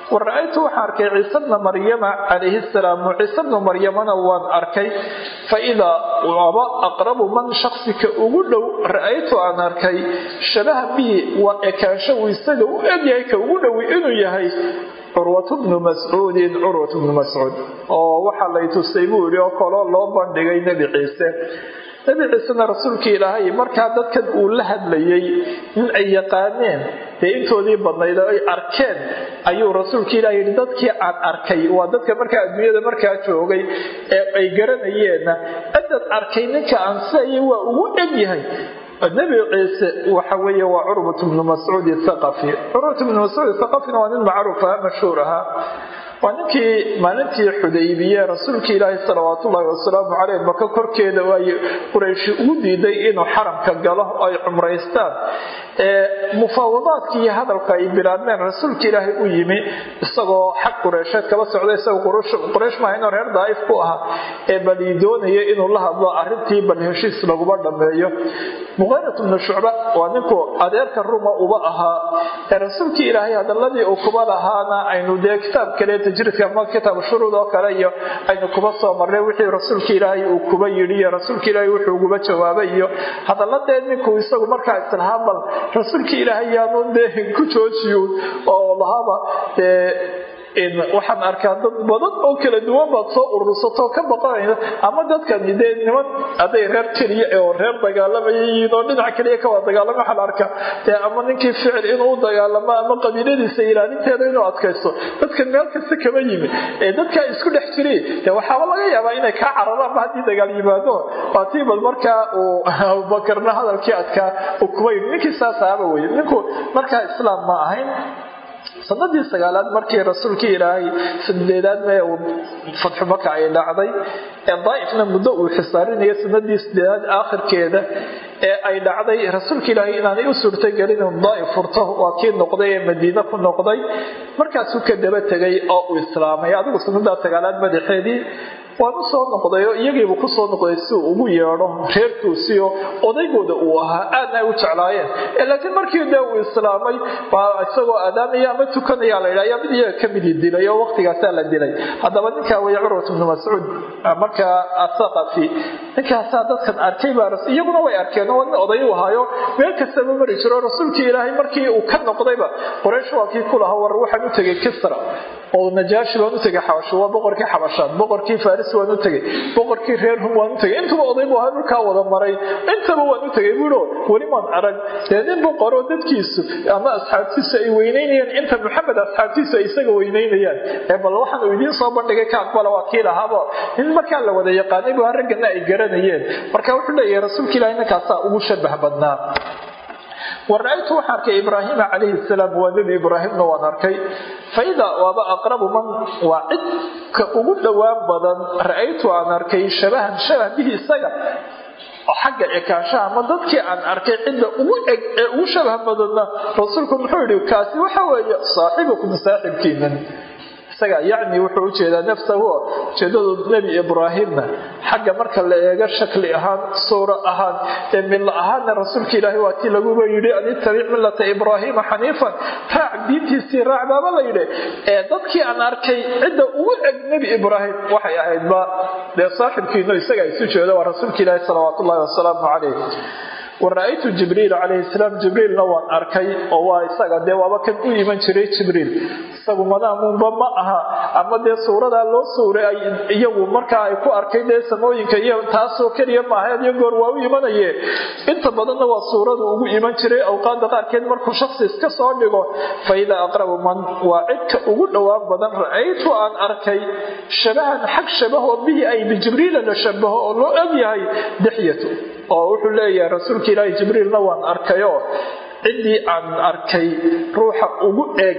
wa ra-aytu waxaan arkay ciise bna maryama calayhi salaamu ciise bnu maryamana waan arkay fa idaa waaba aqrabu man shaksika ugu dhow ra-aytu aan arkay shabaha bihi waa ekaansho uu isaga u egyahay ka ugu dhowi inuu yahay curwatu bnu mascuudin curwatu bnu mascuud oo waxaa lay tusay buu yihi oo kaloo loo bandhigay nebi ciise nebi ciisena rasuulkii ilaahay markaa dadkan uu la hadlayay in ay yaqaaneen dee intoodii badnayd oo ay arkeen ayuu rasuulkii ilahay yidhi dadkii aan arkay waa dadka markaa adduunyada markaa joogay ee ay garanayeenna cidad arkay ninka aan siaya waa ugu egyahay nebi ciise waxa weeye waa curwat bnu mascuud thaqafi curwat bnu mascuud thaqafina waa nin macruuf aha mashhuur ahaa waa ninkii maalintii xudaybiye rasuulkii ilaahi salawaatu ullaahi wasalaamu caleyh maka korkeeda ay qurayshi ugu diiday inuu xaramka galo oo ay cumraystaan mufaawadaadkii iyo hadalka ay bilaabmeen rasuulka ilaahay u yimi isagoo xag qureysheed kaba socda isagoo quraysh maaha inuu reer daa'if ku ahaa ee balii doonaya inuu la hadlo arrintii bal heshiis laguma dhammeeyo muqayrat bnu shucba waa ninku adeerka ruma uba ahaa ee rasuulkii ilaahay hadaladii uu kuba lahaana aynu dee kitaab kale tajriidka ama kitaab shuruud oo kale iyo aynu kuba soo marnay wixii rasuulka ilaahay uu kuba yidhi iyo rasuulka ilaahay wuxuu uguba jawaabay iyo hadaladee ninku isagu markaa islahaa bal rasuulkii ilaahay yaanu dee ku joojiyo oo lahaba dee waxaan arkaa dad badan oo kala duwan baad soo urursatoo ka baqanaysa ama dadkani dee niman hadday reer keliya oo reer dagaalamaya yihiin oo dhinac keliya ka wada dagaalama waxaa la arkaa dee ama ninkii ficil inuu u dagaalamo ama qabiiladiisa ilaalinteeda inuu adkaysto dadkan meel kasta kama yimi ee dadkaa isku dhex jiray dee waxaaba laga yaabaa inay kaa cararaanba haddii dagaal yimaado waa tii bal markaa uu abubakarna hadalkii adkaa uu kuba yidhi ninkii saas ahaba weye ninku markaa islaam ma ahayn sanadii sagaalaad markii rasuulkii ilaahay sideedaad mee uu fatxu maka ay dhacday ee daaifna muddo uu xisaarinaya sanadii sideedaad aakhirkeeda ee ay dhacday rasuulka ilaahay inaanay u suurtagelin inu daaif furto waa kii noqday ee madiine ku noqday markaasuu ka daba tegay oo uu islaamay adigu sanadaa sagaalaad madaxeedii waan u soo noqday oo iyagiibu ku soo noqday si uu ugu yeedho reerkuusiyo odaygooda uu ahaa aadna ay u jeclaayeen laakiin markii dee uu islaamay baa isagoo aadaamaya ama tukanaya la yidhah ayaa mid iyaga ka midii dilay oo waqtigaasaa la dilay haddaba ninkaa weeye curwat bnu mascuud markaa athaqafi ninkaasaa dadkan arkay baa iyaguna way arkeen oo nin oday u ahaayo meel kastaba mari jiro rasuulkii ilaahay markii uu ka noqdayba qoraysh waa kii ku lahaa war waxaan u tegay kisra oo najaashi baan u tegay xabasho waa boqorkii xabashaad boqorkii faris waan u tegay boqorkii reer hum waan u tegay intuba oday buu ahaa dhulkaa wada maray intaba waan u tegay buuo weli maan arag dee nin boqoroo dadkiisu ama asxaabtiisu ay weynaynayaan inta maxamed asxaabtiisu ay isaga weynaynayaan ee bal waxaan uu idiin soo bandhigay ka aqbala waa kii lahaabo nin markaa la wada yaqaanay bu raggana ay garanayeen marka wuxuu leeyahay rasuulka ilahi ninkaasaa ugu shabah badnaa wara-aytu waxaan arkay ibraahima calayhi salaam waa nebi ibraahimna waan arkay faida waaba aqrabu man waa cidka ugu dhowaan badan ra-aytu aan arkay shabahan shabah bihi isaga xagga ekaanshaha ama dadkii aan arkay cidda ugu eg ee ugu shabah badanna rasuulku muxuu yidhi kaasi waxa weeye saaxibukum saaxibkiinan isaga yacni wuxuu ujeedaa nafsahu ujeedadu nebi ibraahimna xagga marka la eego shakli ahaan suuro ahaan ee milla ahaanna rasuulka ilaahay waa tii laguba yidhi an ittabic millata ibraahiima xaniifan raac diintiisii raac baaba la yidhi ee dadkii aan arkay cidda ugu eg nebi ibraahim waxay ahaydba dee saaxibkiino isaga isu jeedo waa rasuulka ilaahi salawaat ullahi wasalaamu calayh wara-aytu jibriil calayhi salaam jibriilna waan arkay oo waa isaga dee waaba kan u iman jiray jibriil isagu madaamuunba ma aha ama dee suuradaa loo suuray ay iyagu markaa ay ku arkay dee samooyinka iyo taasoo keliya maaha iyo goor waa u imanaye inta badanna waa suuradu ugu iman jiray awqaada qaarkeed markuu shaksi iska soo dhigo fa idaa aqrabu man waa cidka ugu dhowaan badan ra-aytu aan arkay shabahan xag shabaho bihi ay bijibriila la shabaho oo loo ogyahay dixyatu oo wuxuu leeyahay rasuulka ilaahi jibriilna waan arkayoo ciddii aan arkay ruuxa ugu eeg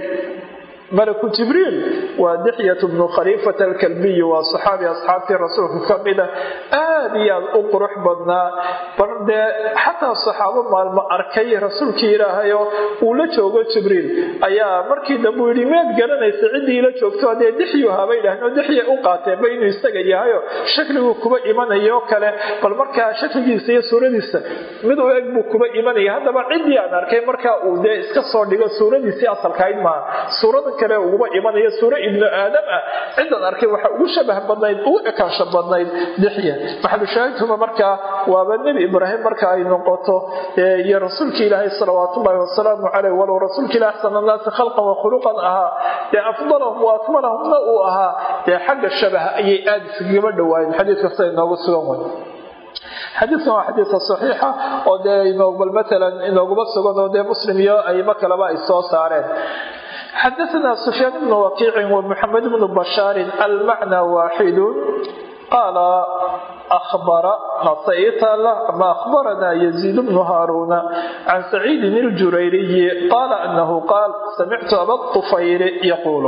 malaku jibriil waa dixyat bnu khaliifata alkalbiyi waa saxaabi asxaabtii rasuulka ka mida aad iyo aad u qurux badnaa bar dee xataa saxaabo maalmo arkay rasuulkii ilaahayoo uu la joogo jibriil ayaa markii dambe uu yidhi meed garanaysa ciddii la joogto dee dixyu habay dhahnoo dixya u qaateenba inuu isaga yahayo shakliguu kuba imanayoo kale bal markaa shakligiisa iyo suuradiisa mid u eg buu kuba imanaya haddaba ciddii aan arkay markaa uu dee iska soo dhigo suuradiisii asalkahayd maaha suurada kale uguba imanaya suuro ibnu aadam ah cidan arkay waxa ugu shabah badnayd ugu ekaansho badnayd dixya maxalushaahidkuma markaa waaba nebi ibraahim marka ay noqoto iyo rasuulka ilaahay salawaatullaahi wasalaamu caleyh walow rasuulka ilahi axsan annaasi khalqan wa khuluqan ahaa dee afdalahum wa akmalahumna uu ahaa dee xagga shabaha ayay aada iskagaba dhawaayeen xadiidka sida inoogu sugan wey xadiidkan waa xadiidka saxiixa oo dee bal matalan inooguma sugan oo dee muslim iyo aymo kaleba ay soo saareen xadaثna sufyaan bnu wakiicin wmuxamed bnu bashaarin almacna waaxidu qaala أخبر نصيت له ما أخبرنا يزيد بن هارون عن سعيد الجريري قال أنه قال سمعت أبا الطفيل يقول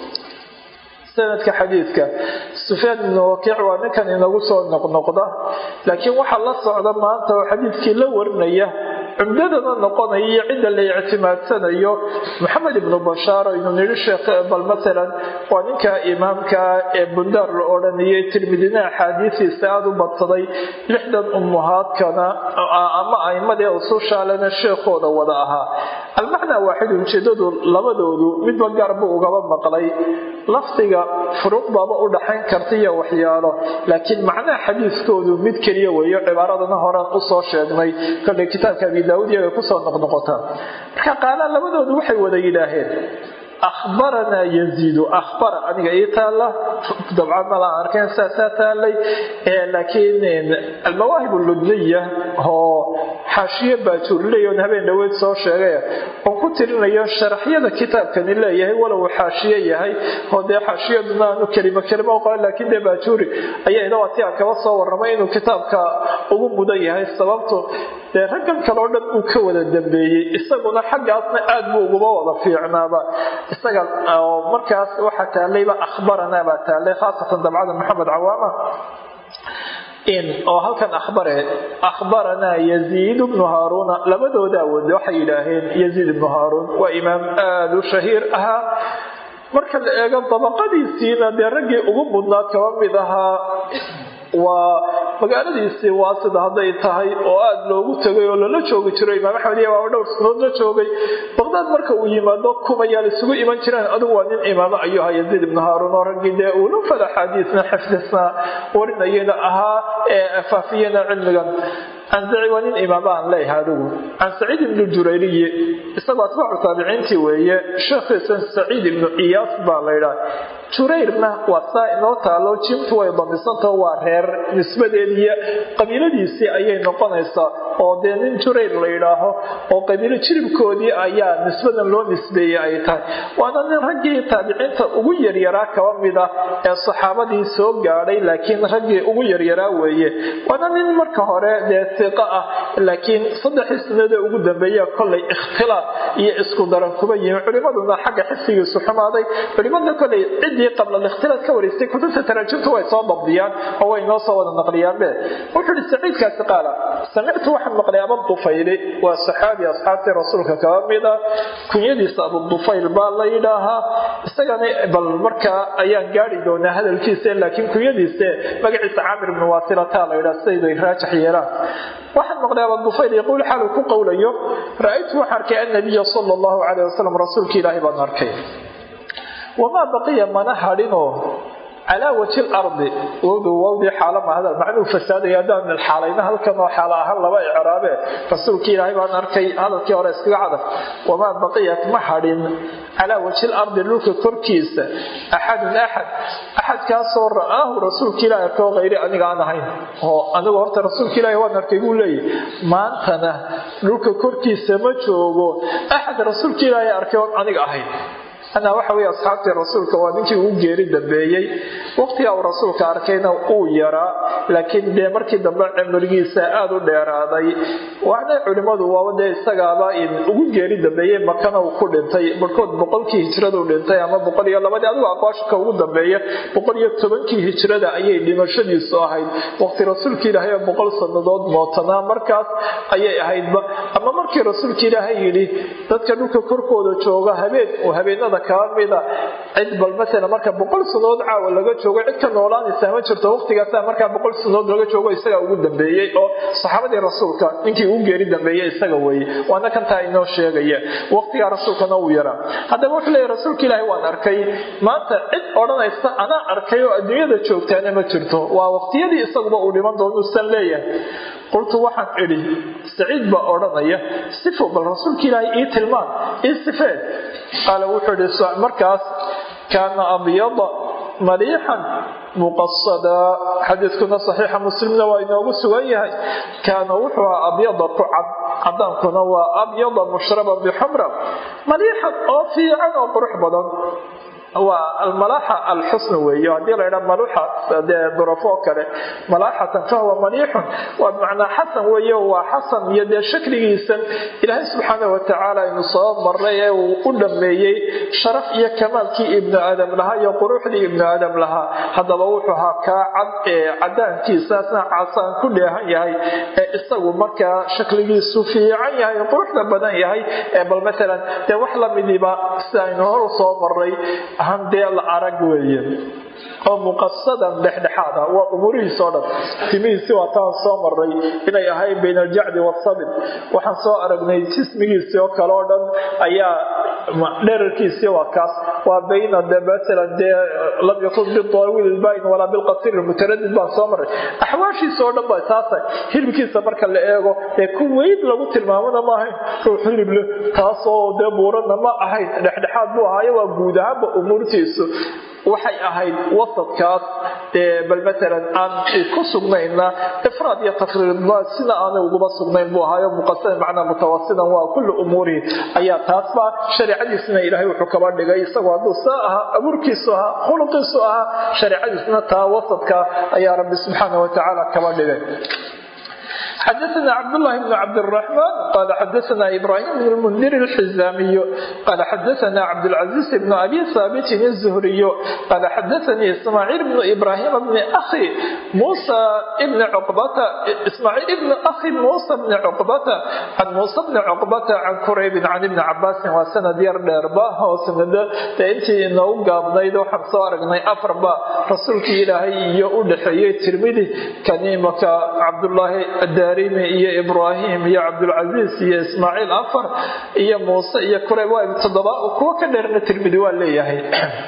sanadka xadiidka sufyaan ibnu wakiic waa ninkan inagu soo noqnoqda laakiin waxaa la socda maanta oo xadiidkii la warinaya cumdadana noqonaya iyo cidda la ictimaadsanayo maxamed ibnu bashaar aynu nidhi sheekh bal matalan waa ninka imaamka ee bundaar la odhanayay tirmidina axaadiisiisa aada u badsaday lixdan ummuhaadkana ama aimadee usushaalena sheekhooda wada ahaa almacnaa waaxid ujeedadu labadoodu midba gaarbu ugaba maqlay lafdiga furuuq baaba u dhaxayn karta iyo waxyaalo laakiin macnaha xadiiskoodu mid keliya weeyo cibaaradana horaan usoo sheegnay kolley kitaabka abi daawud iyaga kusoo noqnoqotaan marka qaalaan labadoodu waxay wada yidhaaheen akhbaranaa yaziidu ahbara aniga ii taalla dabcan mala arkeen saasaa taallay laakiin almawaahib ludniya oo xaashiye baajuurley oon habeen dhaweyd soo sheegay oon ku tirinayo sharaxyada kitaabkani leeyahay walow xaashiye yahay oo dee xaashiyaduna aanu kelimo kelimo qoran laakiin dee baajuuri ayaa inawati aan kaba soo warramay inuu kitaabka ugu mudan yahay sababto dee raggan kale oo dhan uu ka wada dambeeyey isaguna xaggaasna aad buu uguba wada fiicnaaba isaga oo markaas waxaa taalayba akhbaranaa baa taalay khaasatan dabcada maxamed cawaama oo halkan ahbare akhbaranaa yaziid bnu haaruuna labadooda awoode waxay yidhaaheen yaziid ibnu haaruun waa imaam aada u shahiir ahaa marka la eego dabaqadiisiina dee raggii ugu mudnaa kaba mid ahaa waa magaaladiisii waa sida hadday tahay oo aada loogu tegay oo lala joogi jiro imaam axmed iyo baaba dhowr sanood la joogay baqdaad marka uu yimaado kumayaal isugu iman jireen adigu waa nin imaamo ayuu ahaa yaziid ibnu haaruun oo raggii dee uuna fal axaadiisna xifdisna warinayana ahaa ee faafiyana cilmigan canzaci waa nin imaamo aan leeyahay adigu can saciid ibnu jurayriyi isagoo atbaacu taabiciintii weeye sheekhiisan saciid ibnu iyaas baa laydhaha jurayrna waa saa inoo taalo jimtu way damisantaho waa reer nisbadeediiyo qabiiladiisii ayay noqonaysaa oo dee nin jurayr la yidhaaho oo qabiilo jiribkoodii ayaa nisbadan loo nisbeeyey ay tahay waana nin raggii taabiciinta ugu yaryaraa kaba mid ah ee saxaabadii soo gaadhay laakiin raggii ugu yaryaraa weeye waana nin marka hore dee iqo ah laakiin saddexii sanadee ugu dambeeya kollay ikhtilaaf iyo isku daran kuba yimi culimaduna xagga xifdigiisu xumaaday culimada kollay ciddii qabla ikhtilaaf ka waraystay kutubta taraajumta way soo dabdiyaan oo way noo soo wada naqliyaanbe wuxuu ihi saciidkaasi qaala samictu waxaan maqlay abudufayli waa saxaabi asxaabtii rasuulka kaba mida kunyadiisa abudufayl baa la yidhaahaa isagana bal markaa ayaan gaari doonaa hadalkiisa laakiin kunyadiise magaciisa caamir ibnu waasilata la yidhaha siday raajax yeelaan waxaan maqlay abudufayl yaquul xaaluu ku qowlayo ra-aytu waxaan arkay annabiya sala allahu calayh wasalam rasuulka ilaahay baan arkay wamaa baqiya mana hadhinoo calaa waji lardi wowdu wowdii xaala mahada macnuu fasaadaya haddaan xaalayna halkan oo xaala ahaan laba icraabe rasuulkii ilaahay baan arkay hadalkii hore iskaga cadaf wamaa baqiyat ma hadhin calaa waji lardi dhulka korkiisa axadun axad axadkaasoo ra'aahu rasuulka ilahi arkoo hayri aniga aan ahayn oo anigu horta rasuulka ilaahi waan arkay buu leeyahy maantana dhulka korkiisa ma joogo axad rasuulka ilaahi arkay oon aniga ahayn anaa waxa weye asxaabtii rasuulka waa ninkii uu geeri dambeeyey waqtigaa uu rasuulka arkayna uu yaraa laakiin dee markii dambe cimrigiisa aada u dheeraaday waxna culimmadu waaba dee isagaaba ugu geeri dambeeyey makana uu ku dhintay barhkood boqolkii hijradu dhintay ama boqol iyo labadii adigu aqwaashka ugu dambeeya boqol iyo tobankii hijrada ayay dhimashadiisu ahayd waqti rasuulka ilaahay oo boqol sannadood mootanaa markaas ayay ahaydba ama markii rasuulka ilaahay yidhi dadka dhulka korkooda jooga habeen uu habeenada kaba mida cid bal maala marka boqol sanood caawa laga joogo cid ka noolaanaysaa ma jirto waqtigaasa markaa boqol sanood laga joogo isagaa ugu dambeeyey oo saxaabadii rasuulka ninkii ugu geeri dambeeyey isaga weeye waana kantaa inoo sheegaya waqtigaa rasuulkana uu yaraa haddaba wuxuu leeyahy rasuulka ilaahi waan arkay maanta cid odhanaysa anaa arkay oo adduunyada joogtaana ma jirto waa waqtiyadii isaguba uu dhiman doono usan leeyahay qultu waxaan idhi saciid baa odhanaya sifo bal rasuulka ilaahay ii tilmaan ii sifee qaala wuxuu idhi markaas kaana abyada maliixan muqasadaa xadiidkuna saxiixa muslimna waa inoogu sugan yahay kaana wuxuu ahaa abyada ku cad cadaankuna waa abyada mushraban bixumra maliixan oo fiican oo qurux badan waa almalaaxa alxusn weeye haddii la ydhaa maluxa dee durafo kale malaaxatan fahuwa maliixun waa bimacnaa xasan weeye waa xasan iyo dee shakligiisan ilaahay subxaana watacaala aynu soo maray ee uu u dhammeeyey sharaf iyo kamaalkii ibnu aadam lahaa iyo quruxdii ibnu aadam lahaa haddaba wuxuu ahaa kaa cad ee cadaankiisaasna casaan ku dheehan yahay ee isagu markaa shakligiisu fiican yahay quruxda badan yahay ee bal maalan dee wax lamidiiba sida aynu horu soo maray handee la arag weeye oo muqasadan dhexdhexaad ah waa umurihiis oo dhan timihiisi waa taan soo maray inay ahayn bayna aljacdi wasabid waxaan soo aragnay jismigiisii oo kale oo dhan ayaa dherarkiisii waa kaas waa bayna de maalan dee lam yakun bidawiil ilbayn walaa bilqasir mutaradid baan soo maray axwaashiisa oo dhan ba taasa hilibkiisa marka la eego ee ku weyn lagu tilmaamona ma ahayn ruux hilib leh taasoo dee buurana ma ahayn dhexdhexaad buu ahaayo waa guud ahaanba umuurtiisu waxay ahayd wasadkaas bal maalan aan ku sugnayna ifraad iyo tafriidba sida aanay uguba sugnayn buu ahaayo muqasada macnaa mutawasidan waa kulli umuurihi ayaa taasba shareecadiisna ilaahay wuxuu kaba dhigay isagoo hadduu saa ahaa abuurkiisu ahaa khuluqiisu ahaa shareecadiisna taa wasadka ayaa rabbi subxaana watacaala kaba dhigay xdثna cبdاللh بن cبدالرحمن qال xdثna إبراهيم بن المنdir الحزاmي qال xdثna cبدالعزيز بن أbي ثابت الزهري qال xdثnي إسماعيل بن إبراهيم بن أخي موسى بن عقبة إسماعيل بن أخي موسى بن عقبة عن موسى بن عقبة عن كريب عن ابن عباس waa sanad yar dheerba oo sanado dee intii inoogu gaabnayd waxaan soo aragnay afarba rasuulkii ilaahay iyo u dhexeeyey tirmidi kaniimaka cabdulaahi daarimi iyo ibraahim iyo cabdulcasiis iyo ismaaciil afar iyo muuse iyo kureyb waa toddoba kuwo ka dheerna tirmidi waa leeyahay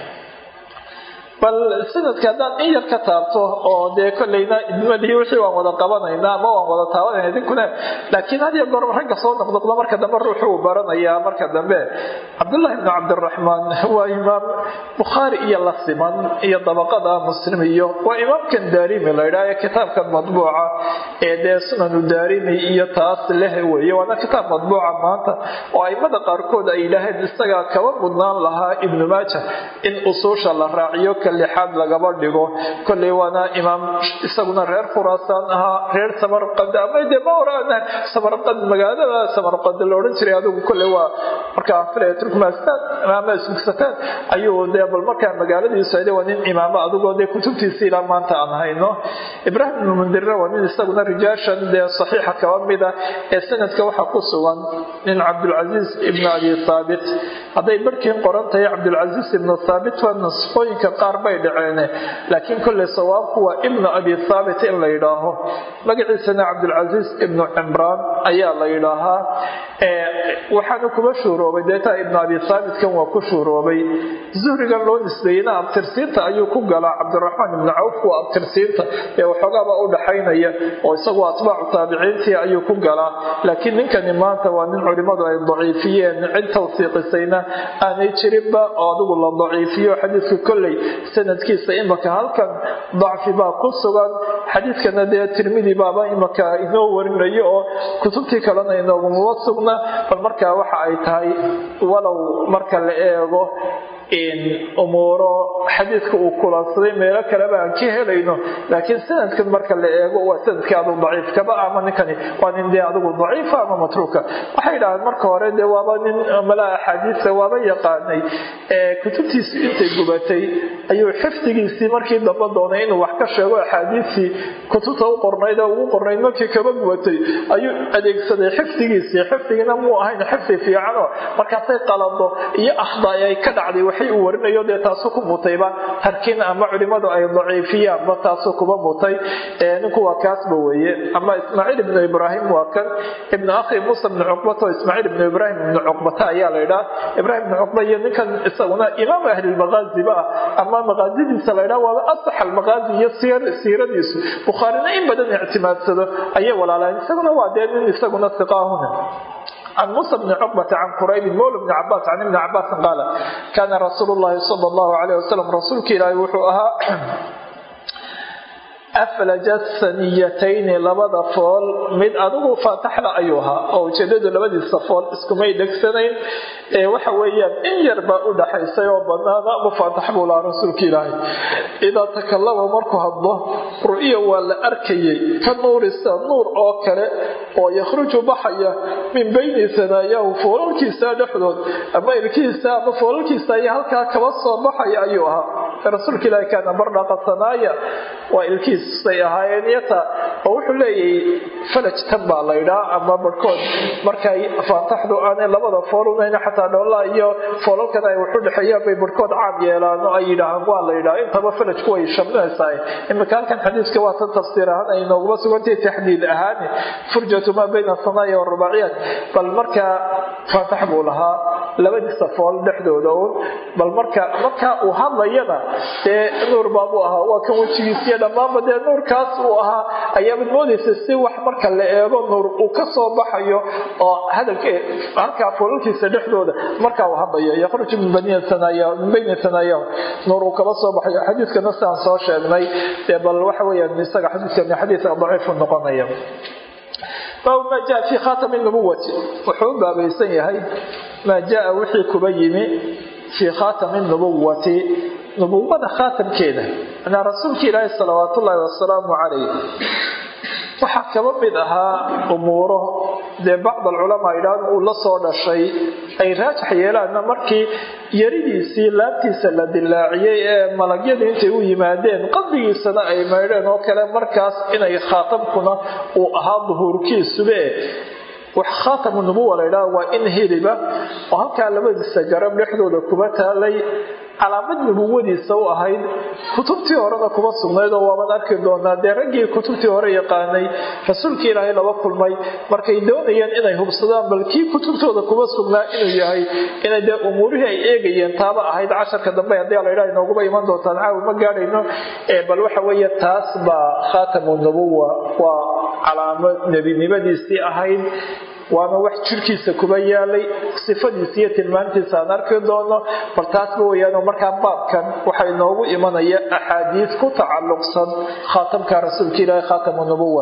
bal sanadka haddaan in yar ka taabto oo dee kolleyna idmadii wixii waan wada qabanaynaa ama waan wada taabanayna idinkuna laakiin had iyo goor ragga soo noqnoqda marka dambe ruuxu uu baranayaa marka dambe cabdullahi bnu cabdiraxmaan waa imaam bukhaari iyo la siman iyo dabaqada muslim iyo waa imaamkan daarimi la ydhaha ee kitaabkan madbuuca ee dee sunanu daarimi iyo taas leh weeye waana kitaab madbuuca maanta oo aimada qaarkood ay yidhaaheen isagaa kaba mudnaan lahaa ibnu maaja in usuusha la raaciyo lixaad lagaba dhigo kolley waana imaam isaguna reer khuraasaan ahaa reer samarqad ama dee ma oraana samarqad magaalada samarqad la odhan jiray adigu kolley waa markaa filaya turkmanistan ama ismugsataan ayuu dee bal markaa magaaladiisu ayde waa nin imaamo adigoo dee kutubtiisi ilaa maanta aan hayno ibraahim ibnu mundirre waa nin isaguna rijaashan dee saxiixa kaba mida ee sanadka waxaa ku sugan nin cabdulcasiis ibnu abi thaabit hadday barhkiin qoran tahay cabdulcasiis ibnu thaabit waa nasfooyinka qaar bay dhaceene laakiin kolley sawaabku waa ibnu abi thaabit in la yidhaaho magaciisana cabdulcasiis ibnu cimraan ayaa la yidhaahaa waxaana kuma shuuroobay deetaa ibnu abi thaabitkan waa ku shuuroobay zuhrigan loo nisbeeyeyna abtirsiinta ayuu ku galaa cabdiraxmaan ibnu cawf waa abtirsiinta ee waxoogaaba u dhaxaynaya oo isagu atbaacu taabiciintii ayuu ku galaa laakiin ninkani maanta waa nin culimmadu ay daciifiyeen cid tawsiiqisayna aanay jirinba oo adigu la daciifiyo xadiidka kolley sanadkiisa imaka halkan dacfi baa ku sugan xadiidkana dee tirmidi baaba imaka inoo warinayo oo kutubtii kalena inoogumaba sugna bal markaa waxa ay tahay walow marka la eego umuuro xadiidka uu kulansaday meelo kaleba aan ka helayno laakiin sanadkan marka la eego waa sanadkii adu daciifkaba ama ninkani waa nin dee adigu daciifa ama matruuka waxay yidhahdeen marka hore dee waaba nin malaa axaadiista waaba yaqaanay kutubtiisi intay gubatay ayuu xifdigiisii markii damba doonay inuu wax ka sheego axaadiistii kutubta u qornayd ee ugu qornayd markii kaba gubatay ayuu adeegsaday xifdigiisii xifdigina muu ahayn xifdi fiicano markaasay qalado iyo akhdaay ay ka dhacday waxay uu warinayo dee taasu ku mutayba tarkin ama culimadu ay daciifiyaanba taasu kuba mutay ninku waa kaasba weeye ama ismaaciil ibnu ibraahim waa kan ibnu akhi muusa ibnu cuqbata oo ismaaciil ibnu ibraahim ibnu cuqbata ayaa la idhaa ibraahim ibnu cuqba iyo ninkan isaguna imaam ahlilmaqaaziba ah ama maqaasidiisa la idhaa waaba asax almaqaazi iyo siiradiisu bukhaarina in badan ictimaadsado ayay walaalaan isaguna waa dee nin isaguna siqaahuna عن موسى بن عقبة عن قريب مولى بن عباس عن ابن عباس قال كان رسول الله صلى الله عليه وسلم رسولك إلى وحوها aflajat saniyatayni labada fool mid adigu faataxla ayuu ahaa oo ujeedadu labadiisa fool iskumay dhegsanayn ee waxa weeyaan in yar baa u dhaxaysay oo banaana mufaatax buu lahaa rasuulka ilaahay idaa takallama markuu hadlo ru'ya waa la arkayay ka nuurisa nuur oo kale oo yakhruju baxaya min bayni sanaayahu foolalkiisa dhexdood ama ilkihiisa ama foolalkiisa ayaa halkaa kaba soo baxaya ayuu ahaa rasuulka ilaahay kaana bardhaqa sanaaya waa ilkiisay ahaayeen yata oo wuxuu leeyahay falaj tan baa laydhaa ama barhkood markay faataxdu aanay labada foolunayna xataa dhoolaa iyo foolalkan ay waxu dhexeeyaan bay barhkood caam yeelaan oo ay yidhaahaan waa laydhaa intaba falajku way shamlinaysaa imika halkan xadiiska waa tan tafsiir ahaan ay nooguma sugantay taxdiid ahaan furjatu maa bayna sanaaya warubaaciyaat bal markaa faatax buu lahaa labadiisa fool dhexdooda uun bal marka markaa uu hadlayana dee nuur baabuu ahaa waa kan wejigiisiyo dhammaanba dee nuurkaas uu ahaa ayaabad moodaysa si wax marka la eego nuur uu ka soo baxayo oo hadalka halkaa foolalkiisa dhexdooda markaa uu hadlayo yakhruju min bayni sanaayahu nuur uu kaba soo baxayo xadiidkana sidaan soo sheegnay dee bal waxa weeyaan isaga xadiidkani xadiidka daciifu noqonaya baabu maa jaa fii khaatami nubuwati wuxuu u baabaysan yahay maa jaa wixii kuba yimi fii khaatami nubuwati nubuwada khaatamkeeda anaa rasuulka ilaahi salawaat ullaahi wasalaamu calayh waxaa kaba mid ahaa umuuro dee bacd alculamaa idhaahn uu la soo dhashay ay raajax yeelaanna markii yaridiisii laabtiisa la dilaaciyey ee malagyadii intay u yimaadeen qalbigiisana ay maydheen oo kale markaas inay khaatamkuna uu ahaa duhuurkiisube wax khaatamu nubuwa laydhaha waa in hiliba oo halkaa labadiisa garab dhexdooda kuba taalay calaamad nubuwadiisa u ahayd kutubtii horena kuma sugnayd oo waaban arki doonaa dee raggii kutubtii hore yaqaanay rasuulkii ilaahay laba kulmay markay doonayeen inay hubsadaan bal kii kutubtooda kuma sugnaa inuu yahay inay dee umuurihii ay eegayeen taaba ahayd casharka dambe haddii laydhaha inooguba iman doontaan caawi ma gaadhayno bal waxa weeye taas baa khaatamu nubuwa waa calaamo nebinimadiisii ahayd waana wax jirkiisa kuba yaalay sifadiisa iyo tilmaantiisa aan arki doono bal taasba weyaanoo markaa baabkan waxaa inoogu imanaya axaadiis ku tacalluqsan khaatamka rasuulka ilaahi khaatamu nubuwa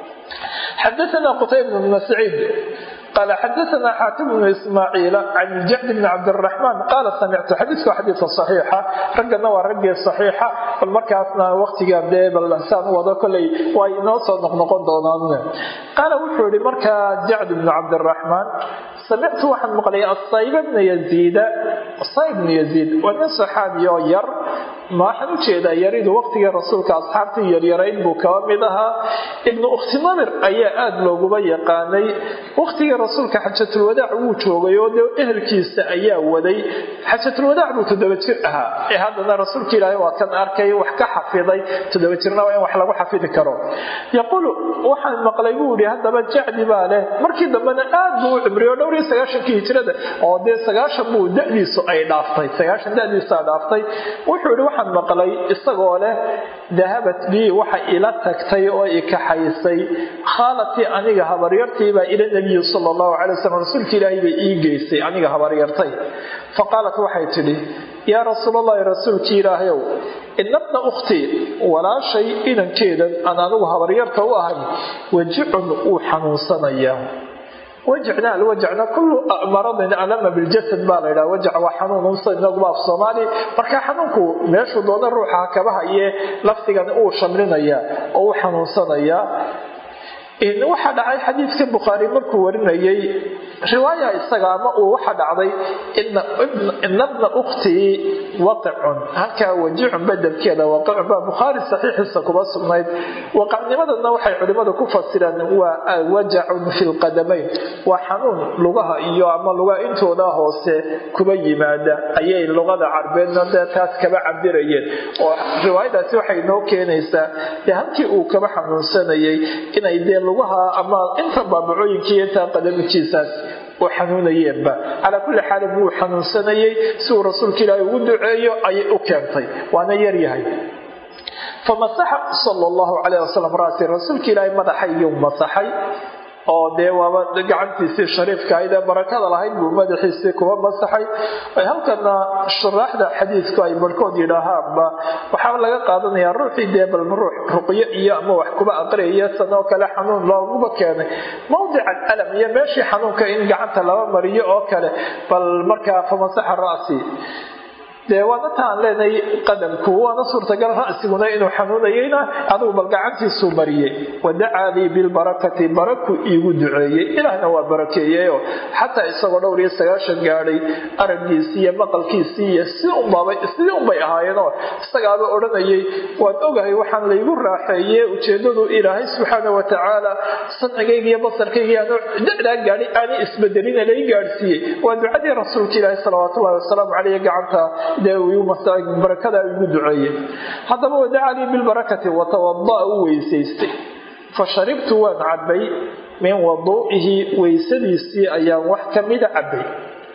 xadaana qutayb bnu saciid قال xdثna xاakim بن ismاعيiل عن الجعد بن cabdالرحمن qال samictu xadiiku xadiia صaxiixa raggana waa raggii صaxiixa bal markaasna waqtigan dee balsaan wado koley waa inoo soo noqnoqon doonaan qaala wuxuu yihi markaa jacd بن cabdالرحمن samictu waxaan maqlay asayb bna yaziida asayb bnu yaziid waa nin saxaabi oo yar ma waxaan ujeedaa yaridu waqtigii rasuulka asxaabtii yaryarayn buu kaba mid ahaa ibnu ukhti namir ayaa aada looguba yaqaanay waqtigii rasuulka xajatulwadaac wuu joogay oo dee ehelkiisa ayaa waday xajatulwadaac buu toddoba jir ahaa ee haddana rasuulka ilaahay waa kan arkay wax ka xafiday toddoba jirna waa in wax lagu xafidi karo yaquulu waxaan maqlay buu ihi haddaba jacdi baa leh markii dambena aad buu u cimriyo dhowr iyo sagaashankii hijrada oo dee sagaashan buu dadiisu ay dhaaftay sagaashan dadiisaa dhaaftay wuxuu ihi waxaan maqlay isagoo leh dahabat bii waxa ila tagtay oo ikaxaysay khaalatii aniga habaryartiibaa ila nabiyi sala allahu calay wasalam rasuulka ilaahay bay ii geysay aniga habaryartay fa qaalat waxay tidhi yaa rasuulallahi rasuulkii ilaahayow inabna ukhtii walaashay inankeedan aan anigu habaryarta u ahay wajicun wuu xanuunsanayaa wajacna alwajacna kullu maradin alama biljasad baa la ydhaha wajac waa xanuun usa inaguba af soomaali marka xanuunku meeshuu doona ruuxa kabaha iyo laftigan uu shamlinaya oo u xanuunsanaya waxaa dhacay xadiidka bukhaari markuu warinayay riwaaya isaga ama uu waxa dhacday ina bna ukhtii waqicun halkaa wajicun bedelkeeda waqicun baa bukhaari saxiixiisa kuba sugnayd waqacnimadana waxay culimmadu ku fasireen waa wajacun fi lqadamayn waa xanuun lugaha iyo ama lugaha intooda hoose kuba yimaada ayay luqada carbeedna dee taas kaba cabirayeen oo riwaayadaasi waxay noo keenaysaa dee halkii uu kaba xanuunsanayay inay dee lugaha ama inta baabacooyinkai intaa qadamijiisaas u xanuunayeenba calaa kulli xaalin wuu xanuunsanayay si uu rasuulka ilaahay ugu duceeyo ayay u keentay waana yaryahay famasaxa sala allahu calayh wasalam ra'si rasuulka ilaahay madaxayyuu masaxay oo dee waaba gacantiisii shariifka ahayd ee barakada lahayd buu madaxiisii kuba masaxay halkana shuraaxda xadiidku ay barhkood yidhaahaanba waxaa laga qaadanayaa ruuxii dee bal ruux ruqyo iyo ama wax kuba aqriyaya sanoo kale xanuun looguba keenay mawdica alam iyo meeshii xanuunka in gacanta laba mariyo oo kale bal markaa famasaxa ra'si dee waana taan leenahay qadamku waana suurtagal ra'siguna inuu xanuunayeyna adugu bal gacantiisuu mariyey wadacaa lii bilbarakati baraku iigu duceeyey ilaahna waa barakeeyeyo xataa isagoo dhowr iyo sagaashan gaadhay araggiisii iyo maqalkiisii iyo si unbaba sidii unbay ahaayeenoo isagaaba odhanayay waan ogahay waxaan laygu raaxeeye ujeedadu ilaahay subxaana watacaala samcigayga iyo basarkayga aanu dacdaa gaadhi aanay isbedelina lay gaadhsiiyey waa ducadii rasuulka ilaahi salawaatullahi wasalaamu caleyh gacanta barakada igu duceeye haddaba wadacaa lii bilbarakati watawada'a u weysaystay fa sharibtu waan cabbay min waduu'ihi weysadiisii ayaan wax ka mida cabbay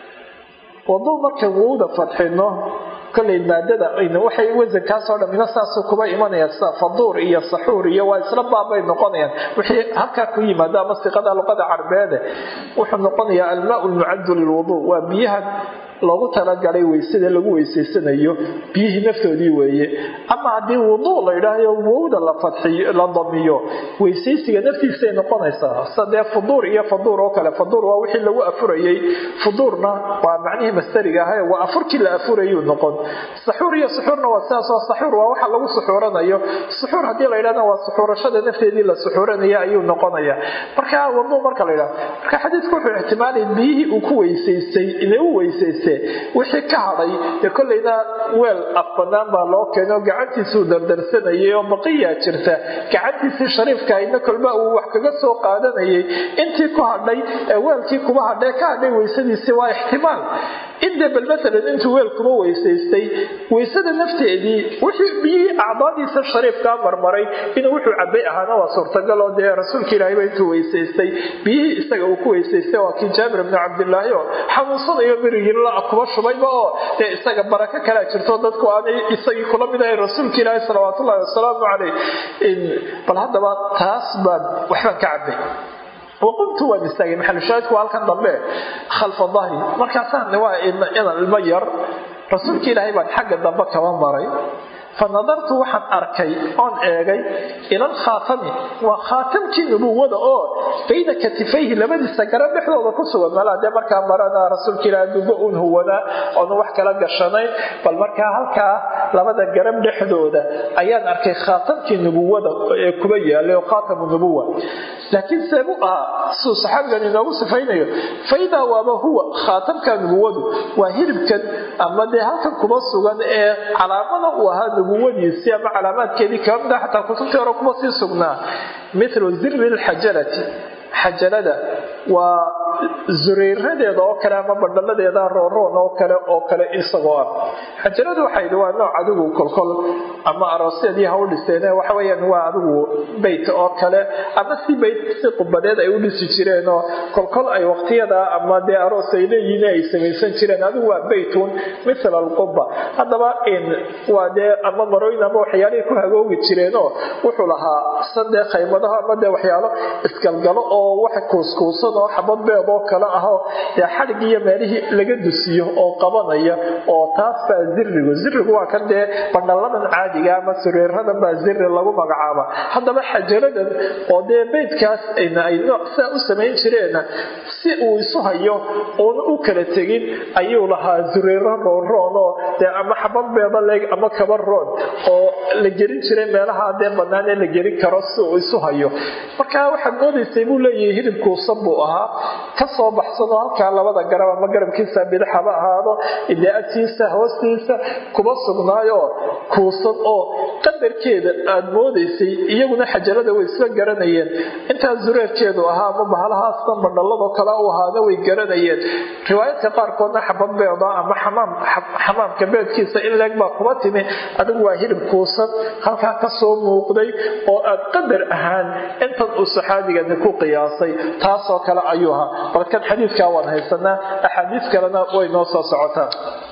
waduu markan wowda fadxino kolay maadada waxay wasankaasoo dhamina saasuu kuba imanaya sida faduur iyo saxuur iyo waa isla baabay noqonayaan wixii halkaa ku yimaado ama siqada luqada carbeede wuxuu noqonayaa almaau lmucaddu lilwuduu waa biyahan loogu talagalay weysada lagu weysaysanayo biyihii naftoodii weeye ama haddii wuduu la yidhaahyo wowda la fadxiyo la damiyo weysaysiga naftiisay noqonaysaa sida dee fuduur iyo faduur oo kale faduur waa wixii lagu afurayey fuduurna waa macnihii mastariga ahae waa afurkii la afurayuu noqon saxuur iyo suxuurna waa sidaasoo saxuur waa waxa lagu suxuuranayo suxuur haddii la yidhahna waa suxuurashada nafteedii la suxuuranaya ayuu noqonaya marka wuduu marka la yidhahdo marka xadiidku wuxuu ixtimaalay biyihii uu ku weysaystay inay u weysaystay wixii ka hadhay dee kollayna weel af banaan baa loo keenay oo gacantiisuu dardarsanayay oo baqiyaa jirta gacantiisii shariifka aydna kolba uu wax kaga soo qaadanayay intii ku hadhay ee weelkii kuba hadhay ka hadhay weysadiisii waa ixtimaal inde bal maalan intuu weel kuba weysaystay weysada nafteedii wixii biyihii acdaadiisa shariifkaa marmaray inuu wuxuu cabay ahaana waa suurtagal oo dee rasuulka ilaahayba intuu weysaystay biyihii isaga uu ku weysaystay waa kii jaabir bnu cabdilaahi oo xanuunsanayo mirigila kuba shubayba oo dee isaga barako kalea jirto dadku aanay isagii kula mid ahay rasuulka ilaahi salawaatullahi wasalaamu caleyh bal haddaba taas baan waxbaan ka cabay waqumtu waan istaagay maxalushaahidku waa halkan dambe khalfa dahri markaasaan waa inan ilmo yar rasuulka ilaahay baan xagga dambe kaba maray fa nadartu waxaan arkay oon eegay ilal khaatami waa khaatamkii nubuwada oo bayna katifayhi labadiisa garab dhexdooda ku sugan malaa dee markaa marana rasuulka ilaahay dubo un huwanaa oonu wax kala gashanayn bal markaa halkaa labada garab dhexdooda ayaan arkay khaatamkii nubuwada ee kuba yaalay oo khaatamu nubuwa laakiin seebu ahaa suu saxaabigan inoogu sifaynayo faidaa waaba huwa khaatamka nubuwadu waa hilibkan ama dee halkan kuba sugan ee calaamada uu ahaa nubuwadiisii ama calaamaadkeedii kaba mida xataa kutubtii hore kuma sii sugnaa mithlu zirri lxajalati xajalada waa zureyradeeda oo kale ama bandhaladeeda rooroon oo kale oo kale isagoo ah xajaladu waxay waa nooc adigu kolkol ama aroosyadii ha u dhiseen waxa weyaan waa adigu beyt oo kale ama si beyt si qubadeed ay u dhisi jireen oo kolkol ay waqtiyada ama dee aroos ay leeyihiin ay samaysan jireen adigu waa beytun mithla alquba haddaba waa dee ama marooyin ama waxyaalihii ku hagoogi jireenoo wuxuu lahaa san dee khaymadaho ama dee waxyaalo isgalgalo oo wax kuuskuusan oo xabad beed oo kale ahoo dee xadhig iyo meelihii laga dusiyo oo qabanaya oo taas baa zirigu zirigu waa kan dee bandhalladan caadiga ama sureeradan baa ziri lagu magacaaba haddaba xajaradan oo dee beydkaas ay nooc saa u samayn jireenna si uu isu hayo uuna u kala tegin ayuu lahaa sureero roonroonoo dee ama xabad beeda leeg ama kaba roon oo la gelin jiray meelaha dee bannaan ee la gelin karo si uu isu hayo marka waxaad moodaysay buu leeyahay hilib kuusan buu ahaa ka soo baxsanoo halkaa labada garab ama garabkiisa bidix haba ahaado dee agtiisa hoostiisa kuba sugnaayo kuusan oo qadarkeeda aad moodaysay iyaguna xajarada way isla garanayeen intaa zureerkeedu ahaa ama bahalahaasna bandhalladoo kale u ahaana way garanayeen riwaayadka qaarkoodna xabad beeda ama xamaamka beedkiisa in leeg baa kuba timi adigu waa hilib kuusan halkaa kasoo muuqday oo aad qadar ahaan intan uu saxaabigani ku qiyaasay taasoo kale ayuu ahaa balkan xadiidkaa waan haysanaa axaadiis kalena way noo soo socotaa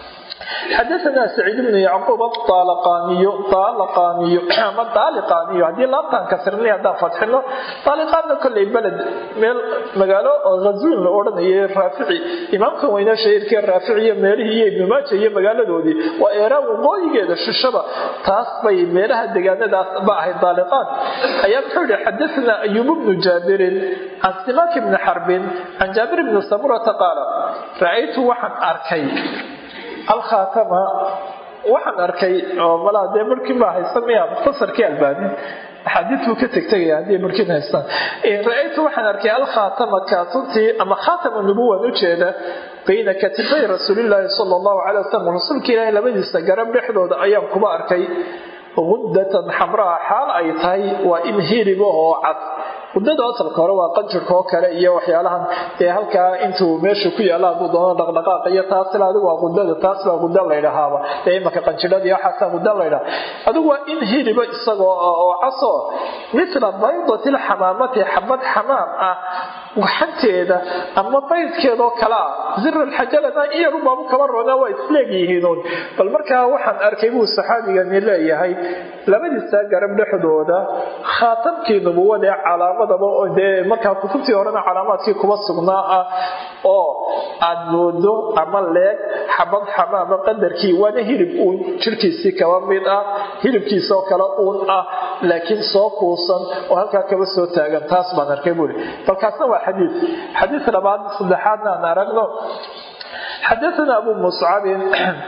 xadaana saciid bnu yacquub aalaqaaniyo aalaqaaniyo ama daaliqaaniyo haddii laabtaan kasrinay haddaan fadxino daaliqaanna kolley beled meel magaalo oo ghazuun la odhanayay raafici imaamkan weynaa shahiirkee raafici iyo meelihii iyo ibnu maaja iyo magaaladoodii waa eeraan waqooyigeeda shishaba taas bay meelaha degaanadaas ba ahayd daaliqaan ayaa muxuu yihi xadaana ayuub bnu jaabirin can simaak bni xarbin can jaabir bni samurata qaala ra'aytu waxaan arkay alkhaatama waxaan arkay oo malaa dee markii baa haysta miya mukhtasarkii albaani axaadiidkuu ka tegtegaya haddii markiin haystaan ra-aytu waxaan arkay alkhaatama kaatuntii ama khaatama nubuwan ujeeda bayna katifay rasuulilaahi sala allahu calay wasalam rasuulka ilaahi labadiisa garab dhexdooda ayaan kuba arkay guddatan xamraa xaal ay tahay waa in hiriba oo cad muddada asalka hore waa qanjirka oo kale iyo waxyaalahan ee halkaa intuu meesha ku yaalla hadduu doono dhaqdhaqaaq iyo taas ila adigu waa qudada taas baa quda laydhahaaba ee imaka qanjidhada iyo waxaasaa quda laydhaha adigu waa in hiriba isagoo oo caso mithla baydati lxamaamati xabad xamaam ah gaxanteeda ama baydkeedoo kale ah zir alxajalana in yaru baabu kaba roonaa waa isleegyihiinuun bal markaa waxaan arkay buu saxaabigani leeyahay labadiisa garab dhexdooda khaatamkii nubuwada ee calaamadaba dee markaa kutubtii horena calaamaadkii kuba sugnaa ah oo aad moodo ama leeg xabad xamaama qadarkii waana hilib uun jirkiisii kaba mid ah hilibkiisoo kale uun ah laakiin soo kuusan oo halkaa kaba soo taagan taas baan arkay buuri balkaasna waa xadiid xadiid labaad saddexaadna aan aragno xadaana abu muscabin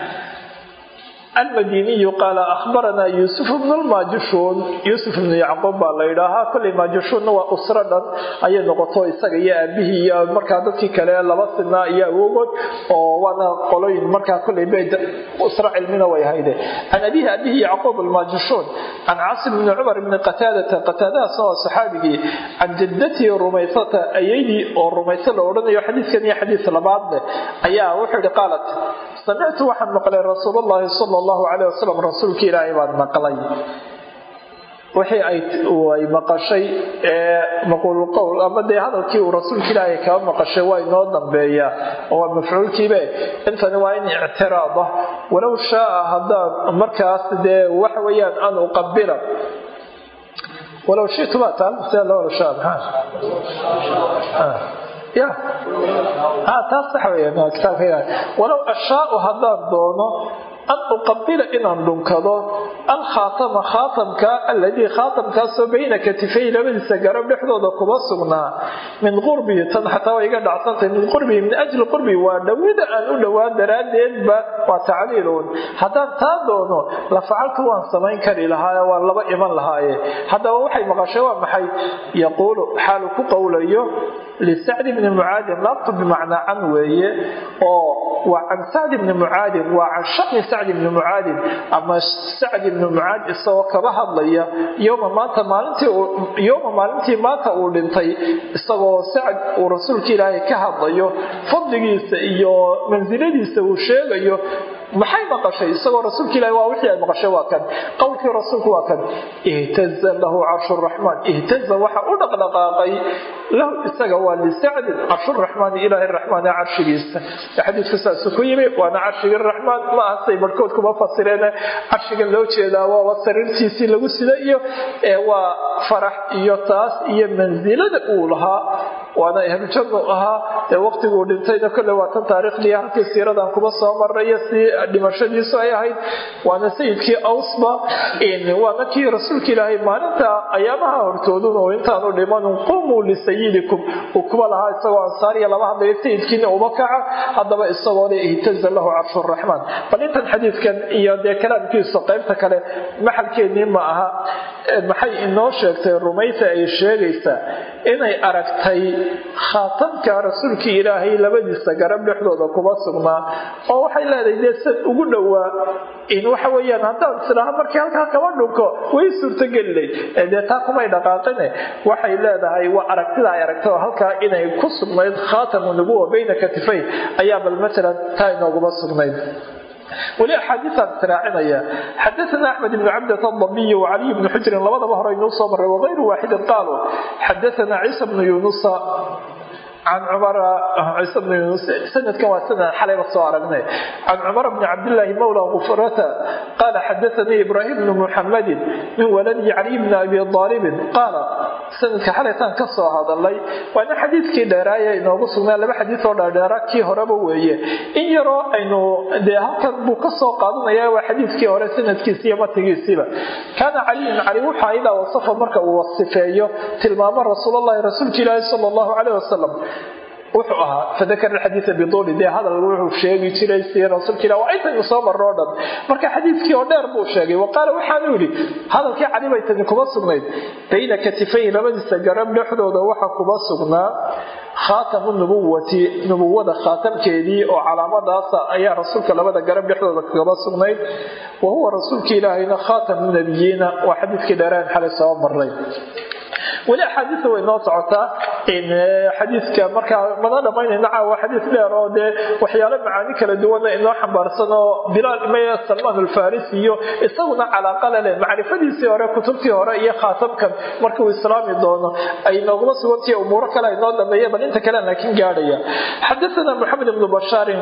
almadiniyu qaala ahbaranaa yuusuf bnu lmaajishuun yuusuf ibnu yacquub baa la yidhaahaa kolley maajishuunna waa usro dhan ayay noqoto isaga iyo aabihii iyo markaa dadkii kale laba sinaa iyo awogood oo waana qoloyin markaa kolley bayd usro cilmina way hayde can abihi abihi yacquub almaajishuun can caasim bni cumar bni qataadata qataadahasna waa saxaabigii can jaddatihi rumaysata ayaydii oo rumayso la odhanayo xadiidkan iyo xadiis labaad leh ayaa wuxuu yihi qaalat samictu waxaan maqlay rasuul llahi sala allahu calayh wasalam rasuulka ilaahay baan maqlay wixii ay maqashay ee maquululqowl ama dee hadalkii uu rasuulka ilaahay kaba maqashay waa inoo dambeeyaa oo waa mafcuulkiibe intani waa in ictiraada walow shaaa haddaan markaas dee waxa weeyaan an uqabila walow shitu baa taal see loo shaa maxaa ya taas sax weeyaan waa kitaabka walow ashaau haddaan doono an uqabila inaan dhunkado alkhaatama khaatamka aladii khaatamkaasoo bayna katifay labadiisa garab dhexdooda kuma sugnaa min qurbihi tan xataa way iga dhacsantahay min qurbihi min ajli qurbihi waa dhowida aan u dhowaan daraaddeedba waa tacliilun haddaan taa doono la facaltu waan samayn kari lahaaye waan laba iman lahaaye haddaba waxay maqashay waa maxay yaquulu xaalu ku qowlayo lisacdi bni mucaadin laabtu bimacnaa can weeye oo waa can sacdi bni mucaadin waa can shani sacdi bni mucaadin ama sacdi bni mucaad isagoo kaba hadlaya yoma maanta maalintii yowma maalintii maanta uu dhintay isagoo sacd uu rasuulka ilaahay ka hadlayo fadligiisa iyo mansiladiisa uu sheegayo maxay maqashay isagoo rasuulka ilahi waa wixii ay maqashay waa kan qowlkii rasuulku waa kan ihtaza lahu carshu raxmaan ihtaza waxa u dhaqdhaqaaqay lahu isaga waa lisacdin carshuraxmaani ilaahi raxmaane carshigiisa xadiidku saasu ku yimi waana carshigii raxmaan ma aha say barhkood kuma fasireen carshiga loo jeedaa waaba sariirtiisii lagu sida iyo waa farax iyo taas iyo mansilada uu lahaa waana ahlujannu ahaa dee waqtiguu dhintayna kolle waa tan taariikhdii halkii siiradan kuba soo maraya si dhimashadiisu ay ahayd waana sayidkii awsba waana kii rasuulka ilaahay maalinta ayaamaha hortoodun oo intaanu dhimanun qumuu lisayidikum uu kuba lahaa isagoo ansaariya lama hadlayo sayidkiina uba kaca haddaba isagoo le ihtaza lahu carshuraxmaan bal intan xadiidkan iyo dee kalaamkiisu qaybta kale maxalkeennii ma aha maxay inoo sheegtay rumaysa ay sheegaysaa inay aragtay khaatamka rasuulkii ilaahay labadiisa garab dhexdooda kuba sugnaa oo waxay leedahay dee sad ugu dhowaa in waxa weeyaan haddaan islaaha markii halkaa kaba dhunko way suurtogeliday dee taa kumay dhaqaaqine waxay leedahay waa aragtida ay aragtay oo halkaa inay ku sugnayd khaatamu nubuwa bayna katifayn ayaa bal matalan taa inooguma sugnayd weli axaadiiaan israacinaya xadaana axmed ibn cabdat adabiy wacaliy bni xujrin labadaba hore inuu soo maray wagayru waaxidin qaaluu xadaana ciisa bnu yunusa can cumara ciise bnu yunus sanadkan waa sanad xalayba soo aragnay can cumar bni cabdillaahi mawla gufrata qaala xadaanii ibraahim bnu muxamadin min waladi caliy bni abi aalibin qaala sanadka xalaytaan ka soo hadalay waana xadiidkii dheeraaya inoogu sugnaa laba xadiid oo dheerdheera kii horeba weeye in yaroo aynu dee halkan buu ka soo qaadanaya waa xadiidkii hore sanadkiisi iyo matigiisiiba kaana caliyun cali wuxaa idaa wasafa marka uu wasifeeyo tilmaamo rasuulallahi rasuulka ilaahi sala allahu caleyh wasalam wuxuu ahaa fadakara xadiia biduuli dee hadal wuxuu sheegi jiray si rasuulka ilah waa intaynu soo marro o dhan marka xadiidkii oo dheer buu sheegay wa qaala waxaanu yidhi hadalkii cali bay tani kuma sugnayd bayna katifayn labadiisa garab dhexdooda waxa kuma sugnaa khaatamu nubuwati nubuwada khaatamkeedii oo calaamadaasa ayaa rasuulka labada garab dhexdooda kagaba sugnayd wa huwa rasuulka ilaahayna khaatamu nabiyiina waa xadiidkii dheereen xalay soo maray weli axaadiia way noo socotaa xadiidka markaa mana dhamaynayna caawa xadiis dheer oo dee waxyaalo macaani kala duwana inoo xambaarsan oo bilaal imaya salmaan alfarisi iyo isaguna calaaqala leh macrifadiisii hore kutubtii hore iyo khaatamkan markuu islaami doono ay nooguma sugantahi umuuro kale inoo dhameeya bal inta kale laakiin gaadhaya xadaana moxamed ibnu bashaarin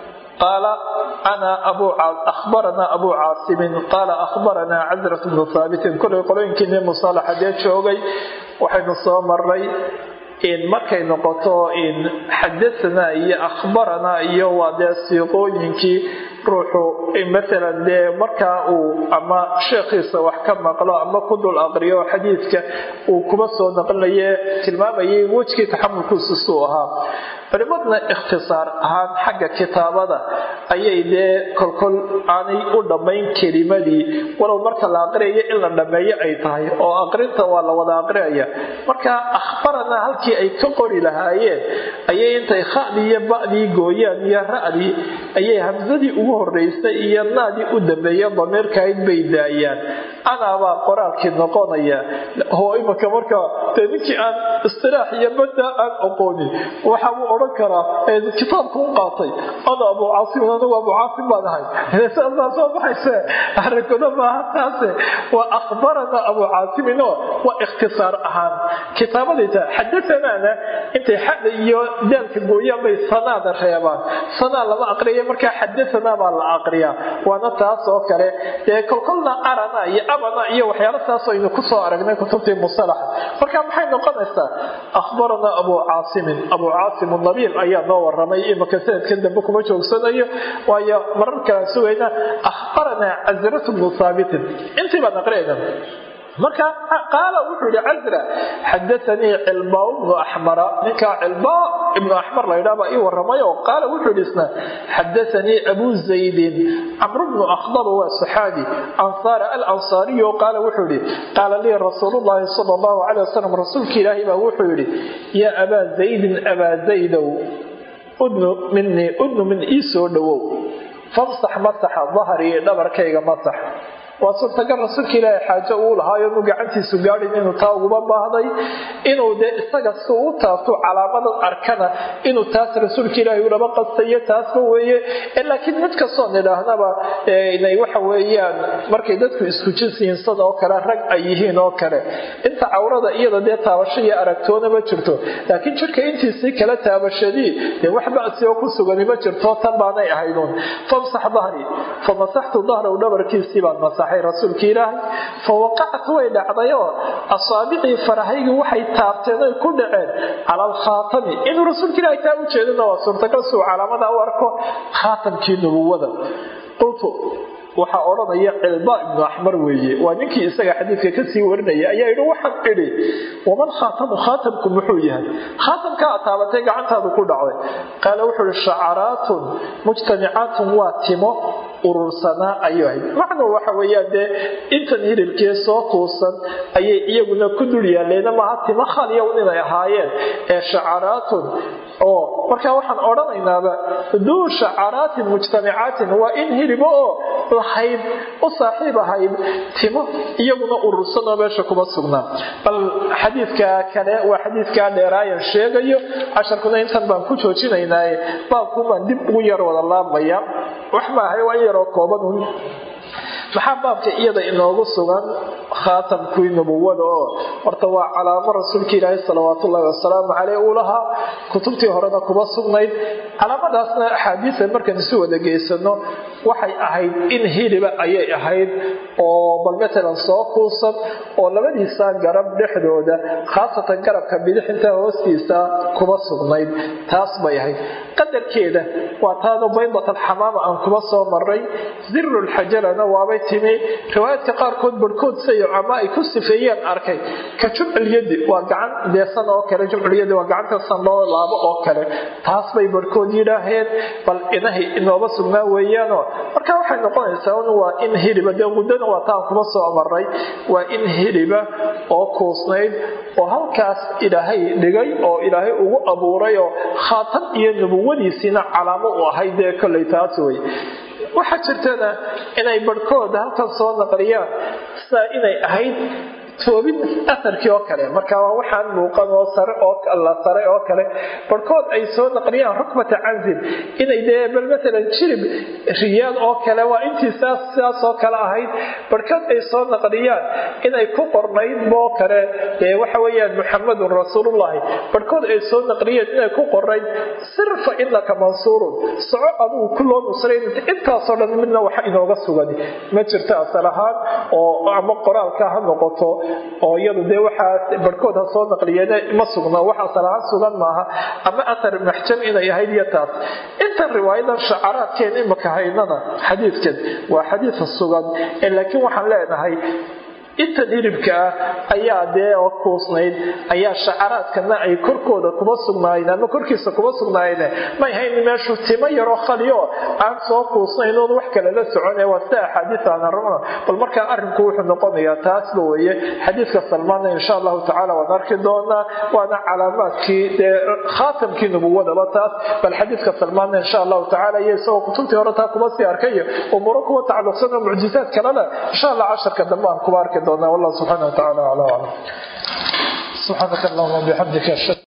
قال أنا أبو أخبرنا أبو عاصم قال أخبرنا عزرة بن ثابت كل قلوين كني مصالحة ديت شوقي وحين صامري in markay noqoto in xadaanaa iyo akhbaranaa iyo waa dee siiqooyinkii ruuxu maalan dee markaa uu ama sheekhiisa wax ka maqlo ama ku dul aqriyo xadiidka uu kuma soo naqlinaye tilmaamayay wejkii taxamulkiisu suu ahaa culimadna ikhtisaar ahaan xagga kitaabada ayay dee kolkol aanay u dhammayn kelimadii walow marka la aqriyayo in la dhammeeyo ay tahay oo aqrinta waa la wada aqriyaya marka akhbaranaa halkii ay ka qori lahaayeen ayay intay khadii iyo ba'dii gooyaan iyo ra'dii ayay hamsadii ugu horeysay iyo naadii u dambeeya damiirkahayd bay daayaan anaabaa qoraalkii noqonaya oo imanka marka dee ninkii aan istilaax iyo badda aan aqoonin waxa uu odhan karaa kitaabku u qaatay ana abu caasim anigu abu caasim baan ahay saasaa soo baxayse arrinkuna maaha taase waa akhbarana abu caasiminoo waa ikhtisaar ahaan kitaabadayta xadasanaana intay xada iyo daalka gooyaan bay sanaada reebaan sanaa lama aqriya markaa xadasanaa baa la aqriyaa waana taas oo kale dee kolkolna arana iyo abana iyo waxyaalo taas aynu kusoo aragnay kutubtii musalaxa marka maxay noqonaysaa akhbarana abu caasimin abu caasim nabiil ayaa noo waramay imaka sanadkan dambe kuma joogsanayo waayo marar kalaan sugayna akhbaranaa casratu bnu haabitin intii baan aqriyayna marka qaala wuxuu yihi casra xadaanii cilbaa bnu axmara ninkaa cilbaa ibnu axmar laydhaa baa ii waramay oo qaala wuxuu yihi isna xadaanii abu zaydin camru bnu akhdab waa saxaabi ansaara alansaariyo qaala wuxuu yihi qaala lii rasuulu llaahi sala allahu calay wasalam rasuulka ilaahay baa wuxuu yihi yaa abaa zaydin abaa zaydow udnu minii udnu min ii soo dhowow famsax masaxa dahrii dhabarkayga masax waa suurtagal rasuulka ilaahay xaajo uu lahaayo nu gacantiisu gaadhin inuu taa uguba baahday inuu dee isaga si u taabto calaamadan arkana inuu taas rasuulka ilaahay ulaba qastayo taasba weeye laakiin mid kastoo nidhaahnaba inay waxa weeyaan markay dadku isku jinsiyiin sida oo kale rag ay yihiin oo kale inta cawrada iyada dee taabasho iyo aragtoona ma jirto laakiin jirka intiisii kala taabashadii dee wax basi oo ku sugani ma jirto tan baanay ahayduun famsax dahri famasaxtu dahraw dhabarkiisii baan masaxay faraxay rasuulka ilaahay fa waqacat way dhacdayoo asaabicii farahaygii waxay taabteen oy ku dhaceen cala alkhaatami inuu rasuulka ilaahay taa u jeedana waa suurtagal suu calaamada u arko khaatamkii nubuwada qultu waxaa odhanaya cilba ibnu axmar weeye waa ninkii isaga xadiidka kasii warinaya ayaa yidhi waxaan idhi waman khaatamu khaatamku muxuu yahay khaatamka aad taabatay gacantaadu ku dhacday qaala wuxuu ihi shacaraatun mujtamicaatun waa timo urursanaa ayuu ahayd macnuu waxa weeyaan dee intan hilibkee soo kuusan ayay iyaguna ku dul yaalleena maaha timo khaliyow inay ahaayeen ee shacaraatun oo markaa waxaan odhanaynaaba duu shacaraatin mujtamicaatin waa in hilibo oo lahayd u saaxiib ahayd timo iyaguna urursanoo meesha kuma sugnaa bal xadiidka kale waa xadiidkaa dheeraayan sheegayo casharkuna intan baan ku joojinaynaaye baabkuubaan dib ugu yar wada laabmaya wax maahay waa in yaroo kooban maxaa baabka iyada inoogu sugan khaatamkii nubuwada oo horta waa calaamo rasuulka ilaahi salawaatullaahi wasalaamu caleyh uu lahaa kutubtii horena kuma sugnayd calaamadaasna axaadiisa markaan isu wada geysano waxay ahayd in hiliba ayay ahayd oo bal matalan soo kuusan oo labadiisa garab dhexdooda khaasatan garabka bidixinta hoostiisa kuma sugnayd taas bay ahayd qadarkeeda waa taanu baydatalxamaama aan kuma soo maray zirulxajarana waabay timi riwaayaadka qaarkood barhkood sayo ama ay ku sifeeyeen arkay ka jumculyadi waa gacan deesan oo kale jumculyadi waa gacanta san loo laabo oo kale taas bay barhkood yidhaaheen bal inahay inooba sugnaa weeyaanoo marka waxay noqonaysaa un waa in hiliba dee muddana waa taan kuma soo maray waa in hiliba oo kuusnayd oo halkaas ilaahay dhigay oo ilaahay ugu abuuray oo khaatam iyo nubuwadiisiina calaamo u ahayd dee kollay taas wey waxaa jirtana inay barhkooda halkan soo naqliyaan sidaa inay ahayd toobin aharkii oo kale marka waa waxaan muuqan oo sare oo la sare oo kale barhkood ay soo naqliyaan rukbata canzin inay dee bal matalan jirib riyaal oo kale waa intii saas sidaas oo kale ahayd barhkood ay soo naqliyaan inay ku qornayd boo kale dee waxa weeyaan muxamadun rasuulullahi barhkood ay soo naqliyeen inay ku qornayd sirfa inaka mansuurun soco adugu ku loo nusrayn intaasoo dhan midna waxa inooga sugan ma jirto asal ahaan oo ama qoraalka ha noqoto oo iyadu dee waxaa barhkood ha soo naqliyeen ma sugna wax asalahaan sugan maaha ama athar maxjam inay ahayd iyo taas intan riwaayadan shacaraadkeen imaka haynana xadiidkan waa xadiidka sugan laakiin waxaan leenahay intan hilibka ah ayaa dee oo kuusnayd ayaa shacaraadkana ay korkooda kuma sugnaayeen ama korkiisa kuma sugnaayeen may hayn meeshu timo yaroo khaliyo aan soo kuusnayn oon wax kale la socone waa sida axaadiis aan aragno bal markaa arrinku wuxuu noqonayaa taasba weeye xadiidka salmaana insha allahu tacaala waan arki doonaa waana calaamaadkii dee khaatamkii nubuwadaba taas bal xadiidka salmaana insha allahu tacaala iyo isagoo kutubtii hore taa kuma sii arkayo umuuro kuwa tacalluqsan oo mucjizaad kalena insha allah casharka dambe aan kuba arki doonaa wallahu subxaana wa tacaala acla aclam subxaanaka allahuma bixamdika